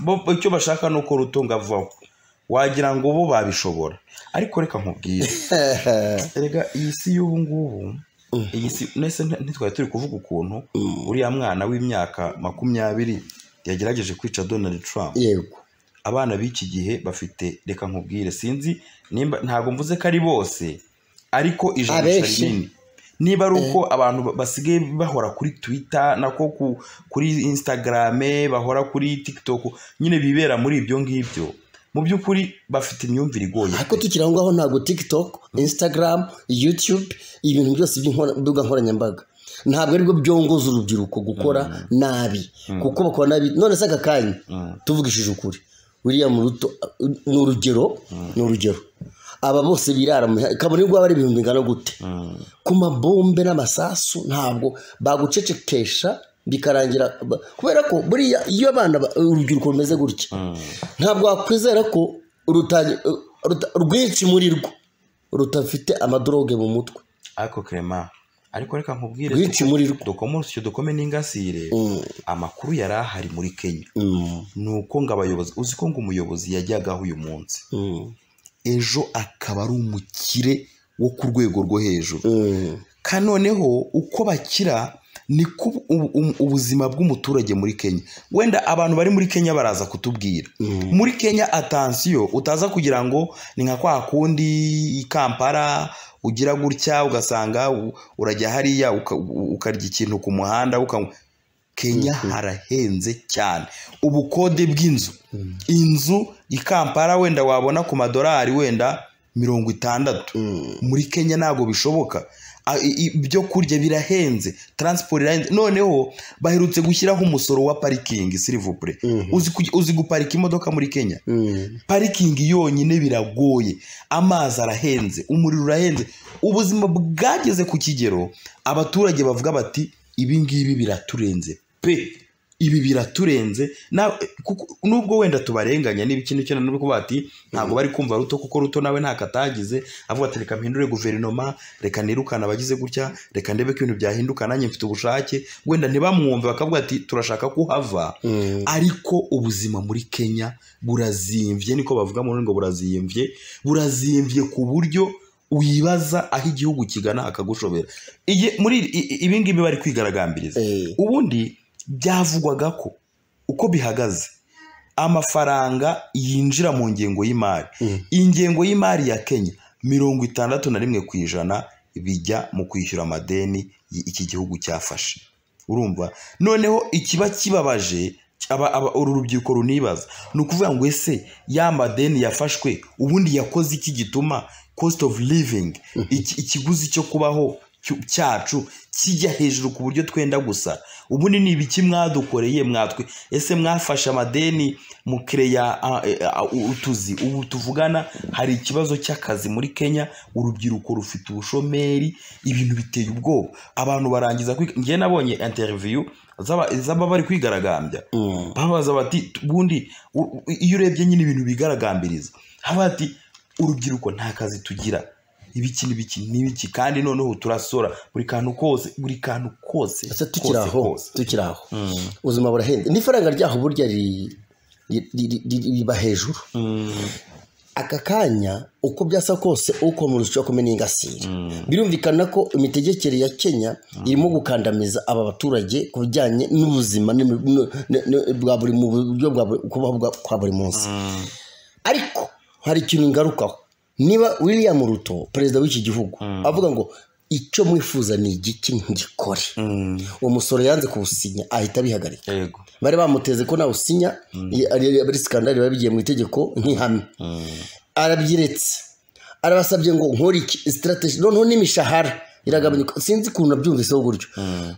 Bo- icyo bashaka ni uko rutunga avaho wagira ngo bo babishobora ariko reka nkubwire erega iyi si y'ubu ngubu iyi si nese nti- ntitwari turi kuvuga ukuntu uriya mwana w'imyaka makumyabiri yagerageje kwica donald trump yego abana b'iki gihe bafite reka nkubwire sinzi nimba ntabwo mvuze ko ari bose ariko ijanisha Abenshi. rinini niba ari uko abantu ba- basigaye bahora kuri twitter nako ku- kuri instagrame bahora kuri tiktok nyine bibera muri ibyo ngibyo mu by'ukuri bafite imyumvire igoye ariko tukiri aho ngaho ntabwo tiktok instagram youtube ibintu byose by'imbuga nkoranyambaga ntabwo aribwo byongoza urubyiruko gukora nabi kuko bakora nabi none se aka kanya tuvugishije ukuri william ruto uh, ni urugero ni urugero aba bose birara mu kabone ubwo ari ibintu bingana gute ku mabombe n'amasasu ntabwo bagucecekesha bikarangira ba- kubera ko buriya iyo abana ba- urubyiruko rumeze gutya ntabwo wakwizera ko ruta- ruta- rwinshi muri rwo rudafite amadoroge mu mutwe ariko Clement ariko reka nkubwire rwinshi muri rwo dukomosyo dukome n'ingasire Mm, amakuru yari ahari muri kenya mm, ni uko ngo abayobozi uzi ko ngo umuyobozi yajyagaho uyu munsi mm, ejo akaba ari umukire wo ku rwego rwo hejuru mm. kanoneho uko bakira niko ubu- ubu- ubu- ubuzima bw'umuturage muri kenya wenda abantu bari muri kenya baraza kutubwira muri kenya atansiyo utaza kugira ngo ni nka kwa kundi i kampala ugira gutya ugasanga u- urajya hariya uka- u- ukarya ikintu ku muhanda ukanywa kenya harahenze cyane ubukode bw'inzu inzu i kampala wenda wabona ku madolari wenda mirongo itandatu muri kenya ntabwo bishoboka A- i- i- ibyo kurya birahenze transport irahenze noneho baherutse gushyiraho umusoro wa parikingi silivupure uzi, ku- uzi guparika imodoka muri kenya parikingi yonyine biragoye amazi arahenze umuriro urahenze ubuzima bwageze ku kigero abaturage bavuga bati ibi ngibi biraturenze pe ibi biraturenze Na- kuko- nubwo wenda tubarenganya niba ikintu cyane nuko bati ntabwo bari kumva ruto kuko ruto nawe nta katagize avuga ati reka mpindure guverinoma reka nirukane abagize gutya reka ndebe ko ibintu byahinduka nanjye mfite ubushake wenda ntibamwumve bakavuga ati turashaka ko uhava ariko ubuzima muri kenya burazimbye niko bavuga mu rurimi ngo burazimbye burazimbye ku buryo wibaza aho igihugu kigana hakagushobera Iye- muri i- i- ibi ngibi bari kwigaragambiriza Eh, ubundi byavugwaga ko uko bihagaze amafaranga yinjira mu ngengo y'imari Mm. ingengo y'imari ya kenya mirongo itandatu na rimwe ku ijana bijya mu kwishyura amadeni y- iki gihugu cyafashe urumva noneho ikiba kibabaje aba- aba- uru rubyiruko runibaza ni ukuvuga ngo ese ya madeni yafashwe ubundi yakoze iki gituma cost of living iki- ikiguzi cyo kubaho cyu- cyacu kijya hejuru ku buryo twenda gusa ubundi ni ibiki mwadukoreye mwatwe ese mwafashe amadeni mukireya a- e- a- u- utuzi ubu tuvugana hari ikibazo cy'akazi muri kenya urubyiruko rufite ubushomeri ibintu biteye ubwoba abantu barangiza kwiga njye nabonye interview z'aba- z'aba bari kwigaragambya mm, babaza bati "Tu- ubundi u- u- iyo urebye nyine ibintu bigaragambiriza haba ati urubyiruko nta kazi tugira ibiki n'ibiki n'ibiki kandi noneho turasora buri kantu kose buri kantu kose ese tukiri kose, aho kose." tukiri aho ubuzima burahenze n'ifaranga ryaho burya ri- ri- ri- ri- riba hejuru aka kanya uko byasa kose ukomora ushobora kumena ingasire birumvikana ko imitegekere ya kenya irimo gukandamiza aba baturage ku bijyanye n'ubuzima n'imi- n- n- n- bwa buri mu buryo bwa buri- kubaho bwa- kwa buri munsi ariko hari ikintu ngarukaho niba william ruto perezida w'iki gihugu avuga ngo icyo mwifuza ni igiki ngikore uwo musoro yanze kuwusinya ahita abihagarika yego bari bamuteze ko nawusinya i- ari ari sikandari biba bigiye mu itegeko nk'ihame arabyiretse arabasabye ngo nkore iki sitarateji noneho n'imishahara iragabanyuka sinzi ukuntu nabyumviseho gutyo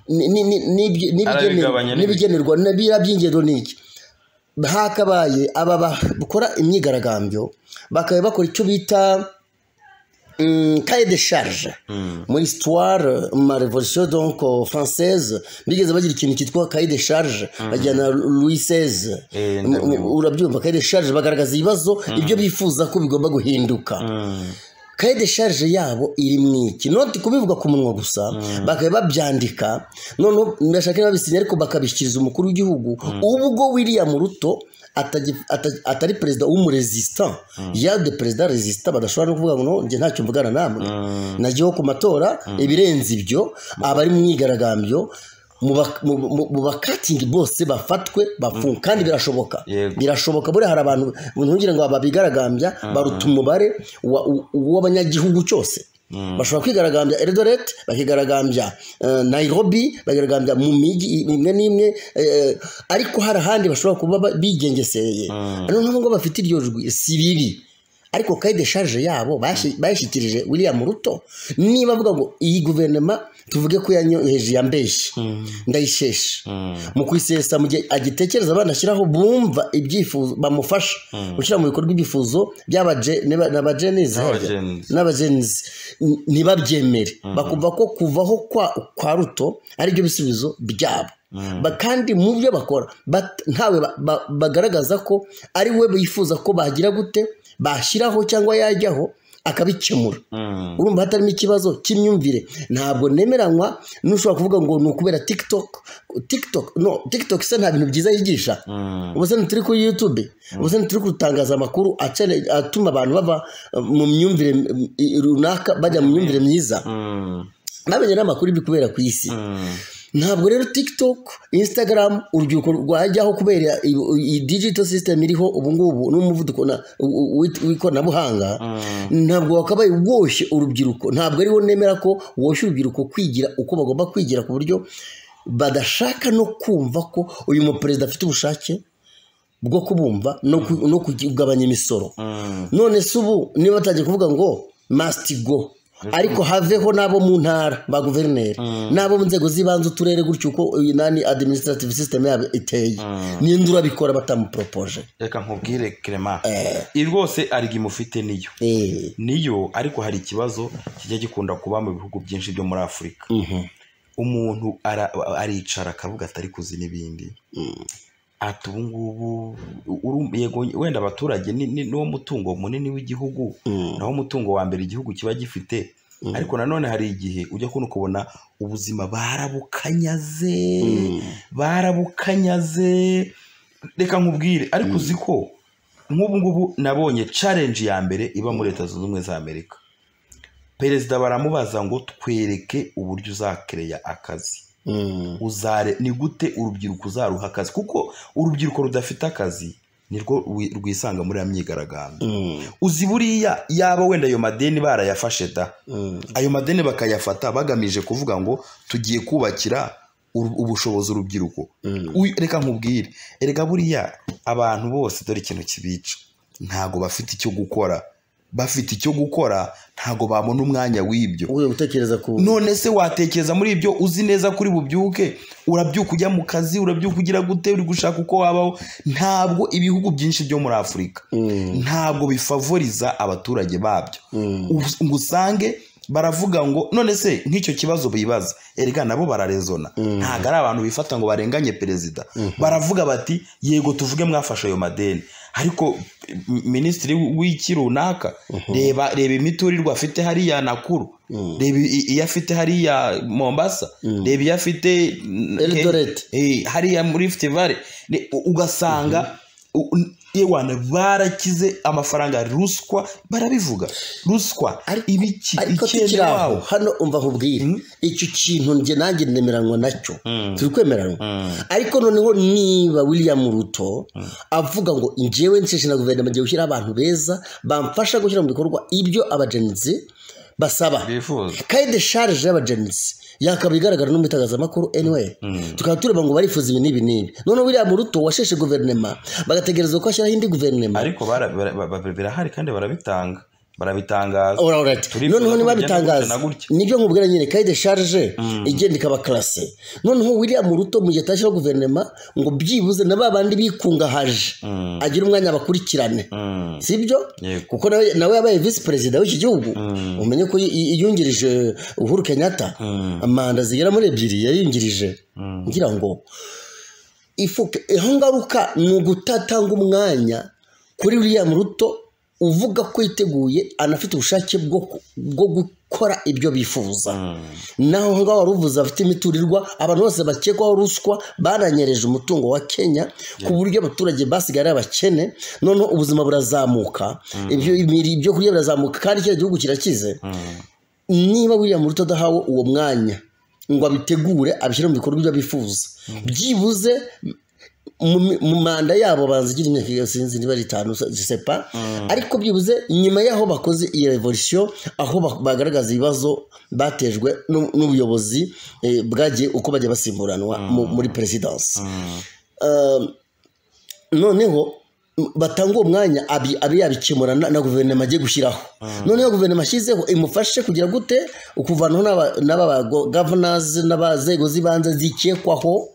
Ni- ni- ni- n'ibye- Arabigabanya n'ibigenerwa- n'ibi- n'ibigenerwa n'ibira by'ingendo ni iki hakabaye aba bakora imyigaragambyo bakaba bakora icyo bita mm, cahier de charge muri histoire ma révolution donc euh, française bigeze bagira ikintu cyitwa cahier de charge bajyana louis seize Eh, ndabizi. urabyumva cahier de charge bagaragaza ibibazo ibyo bifuza ko bigomba guhinduka kaye de charge yabo iri mu iki noti kubivuga ku munwa gusa bakaba babyandika noneho ndashaka niba babisinya ariko bakabishyikiriza umukuru w'igihugu ubwo william ruto atagi- ata- atari perezida w'umuresistant ya de perezida resistant badashobora no kuvuga ngo no njye ntacyo mvugana namwe najyaho ku matora ibirenze ibyo abari mu myigaragambyo muba- mu- mu mu bakatingi bose bafatwe bafungwe kandi birashoboka Yego. birashoboka buriya hari abantu ntugire ngo babigaragambya baruta umubare wa- u- w'abanyagihugu cyose bashobora kwigaragambya Eldoret bakigaragambya eh, Nairobi bakigaragambya mu mijyi imwe n'imwe eh, ariko hari ahandi bashobora kuba ba- bigengeseye noneho ngo bafite iryo jwi si bibi ariko kayi de charge yabo bashi- bayishyikirije William Ruto niba avuga ngo iyi guverinoma tuvuge ko yanyoheje yambeshye ndayisheshe mu kuyisesa mu gihe agitekereza banashyiraho bumva ibyifuzo bamufasha gushyira mu bikorwa ibyifuzo by'abajenizi N'abagenzi. n'abagenzi n- ntibabyemere bakumva ko kuvaho kwa, kwa ruto ari byo bisubizo byabo Ba- kandi mu byo bakora bat- ntawe ba- ba- bagaragaza ko ari we bifuza ko bagira gute bashyiraho cyangwa yajyaho akabikemura urumva hatarimo ikibazo cy'imyumvire ntabwo nemeranywa n'ushobora kuvuga ngo ni ukubera tiktok tiktok no tiktok se nta bintu byiza yigisha ubu se ntituri kuri youtube ubu se ntituri gutangaza amakuru acane- atuma abantu bava eh, mu myumvire eh, runaka bajya mu myumvire myiza bamenye n'amakuru y'ibiri kubera ku isi ntabwo rero tiktok instagram urubyiruko rwajyaho kubera i- iyi digital system iriho ubungubu n'umuvuduko na- w- w- w'ikoranabuhanga ntabwo wakabaye woshye urubyiruko ntabwo ariwo nemera ko woshye urubyiruko kwigira uko bagomba kwigira ku buryo badashaka no kumva ko uyu muperezida afite ubushake bwo kubumva no ku- no kugabanya imisoro none se ubu niba batangiye kuvuga ngo masiti go ariko haveho n'abo mu ntara ba guverineri n'abo mu nzego z'ibanze uturere gutyo uko iyi nani administrative system yabo iteye ninde urabikora batamupropoje reka nkubwire kerema iyi rwose arigi mufite niyo Eh, niyo ariko hari ikibazo kijya gikunda kuba mu bihugu byinshi byo muri afurika umuntu ara- aricara akavuga atari kuzi n'ibindi ati ubu ngubu uru- yego wenda abaturage ni- ni- niwo mutungo munini w'igihugu naho umutungo wa mbere igihugu kiba gifite ariko nanone hari igihe ujya kubona ukabona ubuzima barabukanyaze barabukanyaze reka nkubwire ariko uzi ko nk'ubu ngubu nabonye challenge ya mbere iba muri leta zunze ubumwe za amerika perezida baramubaza ngo twereke uburyo uzakereya akazi mm, uzare ni gute urubyiruko uzaruha akazi kuko urubyiruko rudafite akazi nirwo rwi- rwisanga muri ya myigaragambyo mm, uzi buriya yaba wenda ayo madeni barayafashe da mm, ayo madeni bakayafata bagamije kuvuga ngo tugiye kubakira uru- ubushobozi urubyiruko mm. Uy- reka nkubwire erega buriya abantu bose dore ikintu kibica ntago bafite icyo gukora bafite icyo gukora ntago babona umwanya w'ibyo ugiye gutekereza ku none se watekereza muri ibyo uzi neza kuri bubyuke urabyuka ujya mu kazi urabyuka ugira gute uri gushaka uko wabaho ntabwo ibihugu byinshi byo muri afurika Mm, ntabwo bifavoriza abaturage babyo mm, Us- ngo usange baravuga ngo none se nk'icyo kibazo bibaza erega nabo bararezona ntabwo ari abantu bifata ngo barenganye perezida baravuga bati yego tuvuge mwafashe ayo madeni ariko m- minisitiri w'iki runaka reba reba imiturirwa afite hariya nakuru reba i- iyo afite hariya mombasa reba iyo afite mm, Eldoret. eh, hariya muri Rift Valley Ni- u- ugasanga u- n- yewana barakize amafaranga ruswa barabivuga ruswa ibiki ariko tukiri icyenda aho wawo hano umva nkubwire icyo kintu njye nanjye nemeranwa nacyo turi kwemeranwa ariko noneho niba william ruto avuga ngo njyewe nsheshe na guverinoma ngiye gushyiraho abantu beza bamfasha gushyira mu bikorwa ibyo abagenzi basaba bifuza kayi de sharije y'abagenzi yakaba igaragara no mu itangazamakuru anyway tukaba tureba ngo barifuza ibi n'ibi n'ibi noneho william ruto washeshe guverinoma bagategereza ko ashyiraho indi guverinoma ariko bara- bara- ba- ba- birahari kandi barabitanga barabitangaza All right. Turifuza noneho ko bigenda ntibabitangaza gutya na gutya. nibyo nkubwira nyine kayi de sharije igenda ikaba karase noneho william ruto mu gihe atashyiraho guverinoma ngo byibuze na ba bandi bikungahaje agire umwanya bakurikirane Mm. sibyo Yego. kuko nawe nawe yabaye visi perezida w'iki gihugu umenye ko yi- yi- yiyungirije uhuru kenyatta manda zigera muri ebyiri yayiyungirije ngira ngo ifuke aho ngaruka ni ugutatanga umwanya kuri william ruto uvuga ko yiteguye anafite ubushake bwo ku- bwo gukora ibyo bifuza naho aho ngaho wari uvuze afite imiturirwa abantu bose bakekwaho ruswa baranyereje umutungo wa kenya ku buryo abaturage basigaye ari abakene noneho ubuzima burazamuka ibyo imiri- ibyo kurya birazamuka kandi kiriya gihugu kirakize niba william ruto adahawe uwo mwanya ngo abitegure abishyire mu bikorwa ibyo bifuza byibuze mu- mu manda yabo banzigira imyaka iyo sinzi niba ari itanu gisepa ariko byibuze nyuma y'aho bakoze iyi revolisiyo aho ba- bagaragaza ibibazo batejwe n'u- n'ubuyobozi eh, bwagiye uko bajya basimburanwa mu- muri perezidansi Um, noneho batanga uwo mwanya abi abe yabikemura na, na guverinoma agiye gushyiraho noneho guverinoma ashyizeho imufashe kugira gute ukuvanaho n'aba- n'aba ba go- governors n'abazego z'ibanze zikekwaho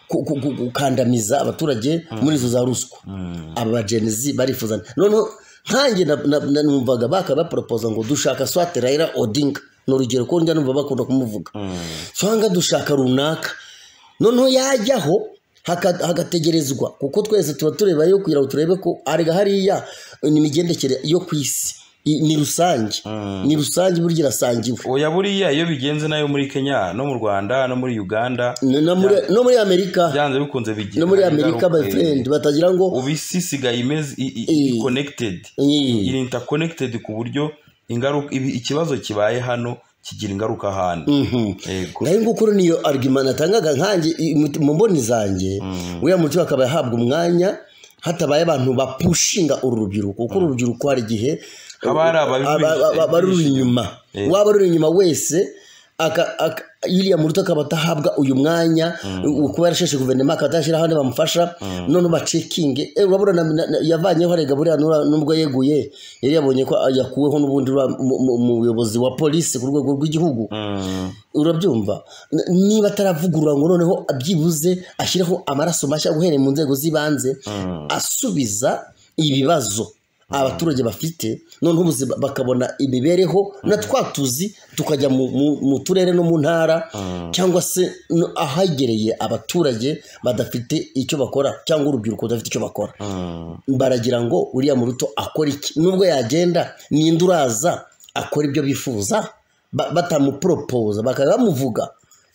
ku- ku- ku- gukandamiza abaturage muri izo za ruswa aba bagenzi barifuzana noneho nkanjye na- na- na- numvaga bakaba baporopoza ngo dushaka swate rayira odinga ni urugero ko njya numva bakunda kumuvuga cyangwa dushaka runaka noneho yajyaho haka- hagategerezwa kuko twese tuba tureba yo kugira ngo turebe ko arega hariya ni imigendekere yo ku isi I- ni rusange ni rusange burya irasangiwe oya buriya iyo bigenze nayo muri kenya no mu rwanda no muri uganda N- na muri- no muri amerika byanze bikunze bigira no muri ingaruka, amerika my eh, friend batagira ngo ubu isi isigaye imeze i- i- Eh. i- connected Eh, iri interconnected ku buryo ingaruka ibi- ikibazo kibaye hano kigira ingaruka ahandi mhm. yego nayo ngukuru niyo argument natangaga nkanjye i- mu- mu mboni zanjye uriya muti akaba yahabwa umwanya hatabaye abantu bapushinga uru rubyiruko kuko uru rubyiruko hari igihe Haba hari ababivugisha aba- aba- abaruri inyuma Eh. waba ruri inyuma wese aka- aka- iriya muruto akaba atahabwa uyu mwanya wo kuba yarasheshe guverinoma akaba atashyiraho abandi bamufasha none bacekinge Eh, urabona na- na- na- yavanyeho arega buriya nura- nubwo yeguye yari yabonye ko yakuweho n'ubundi rwa- mu- mu- mu buyobozi wa polisi ku rwego rw'igihugu Mm. urabyumva N- niba ataravugurura ngo noneho abyibuze ashyireho amaraso mashya guhereye mu nzego z'ibanze asubiza ibibazo abaturage bafite noneho ubuzima bakabona imibereho na twa tuzi tukajya mu, mu, mu turere no mu ntara cyangwa se no- ahegereye abaturage badafite icyo bakora cyangwa urubyiruko rudafite icyo bakora Mm. baragira ngo uriya muruto akora iki nubwo yagenda ninde uraza akora ibyo bifuza ba- batamuporopoza bakaba bamuvuga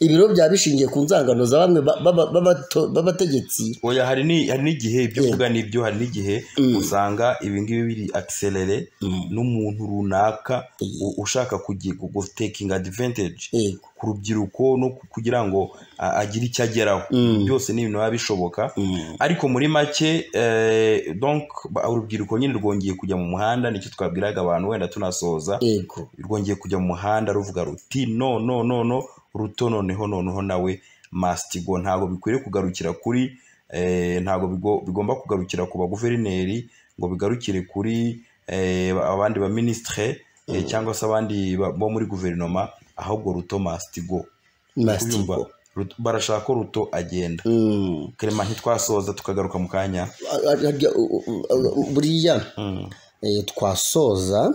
ibiro byaba bishingiye ku nzangano za bamwe ba- ba- ba- b'abato- b'abategetsi oya hari ni- hari n'igihe ibyo uvuga nibyo hari n'igihe usanga ibi ngibi biri akiserere n'umuntu runaka u- ushaka kugi- gu- gu- taking advantage yego ku rubyiruko no ku- kugira ngo a- agire icyo ageraho byose ni ibintu biba bishoboka ariko muri make eh, donc ba- urubyiruko nyine rwongeye kujya mu muhanda nicyo twabwiraga abantu wenda tunasoza yego rwongeye kujya mu muhanda ruvuga ruti no no no no ruto noneho noneho nawe masitigo ntabwo bikwiriye kugarukira kuri eh, ntabwo bigo- bigomba kugarukira ku baguverineri ngo bigarukire kuri eh, abandi ba ministre eh, cyangwa se abandi ba- bo muri guverinoma ahubwo ruto masitigo masitigo barashaka ko ruto agenda Mm. kerema ntitwasoza tukagaruka mu kanya A- a- harya- u- u- u- buriya eh, twasoza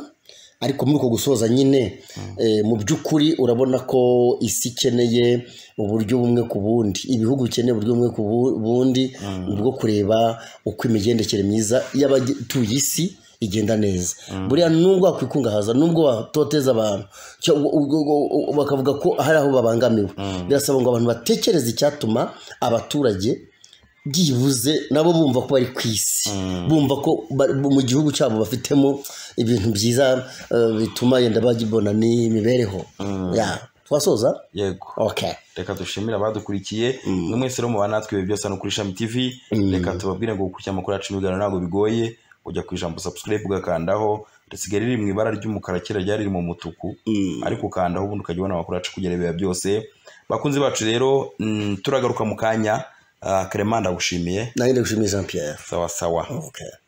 ariko muri uko gusoza nyine eh, mu by'ukuri urabona ko isi ikeneye uburyo bumwe ku bundi ibihugu bikeneye uburyo bumwe ku bu- bundi bwo kureba uko imigendekere myiza y'abatuye isi igenda neza buriya nubwo wakwikungahaza nubwo watoteza abantu cyo- u- u- u- u- bakavuga ko hari aho babangamiwe birasaba ngo abantu batekereze icyatuma abaturage byibuze nabo bumva ko bari ku isi bumva ko ba- mu gihugu cyabo bafitemo ibintu byiza eh, bituma yenda bagibona n'imibereho Ya. twasoza yego okay reka dushimire abadukurikiye mm. mwese rero mubana natwe ibi byose hano kuri Shami TV reka tubabwire ngo gukurikira amakuru yacu ibiganiro ntabwo bigoye ujya ku ijambo subscribe ugakandaho risigaye riri mu ibara ry'umukara kera ryari riri mu mutuku ariko ukandaho ubundi ukajya ubona amakuru yacu kugera ibihe byose bakunzi bacu rero mm, turagaruka mu kanya uh, Clement ndagushimiye nanjye ndagushimiye jean pierre sawa sawa okay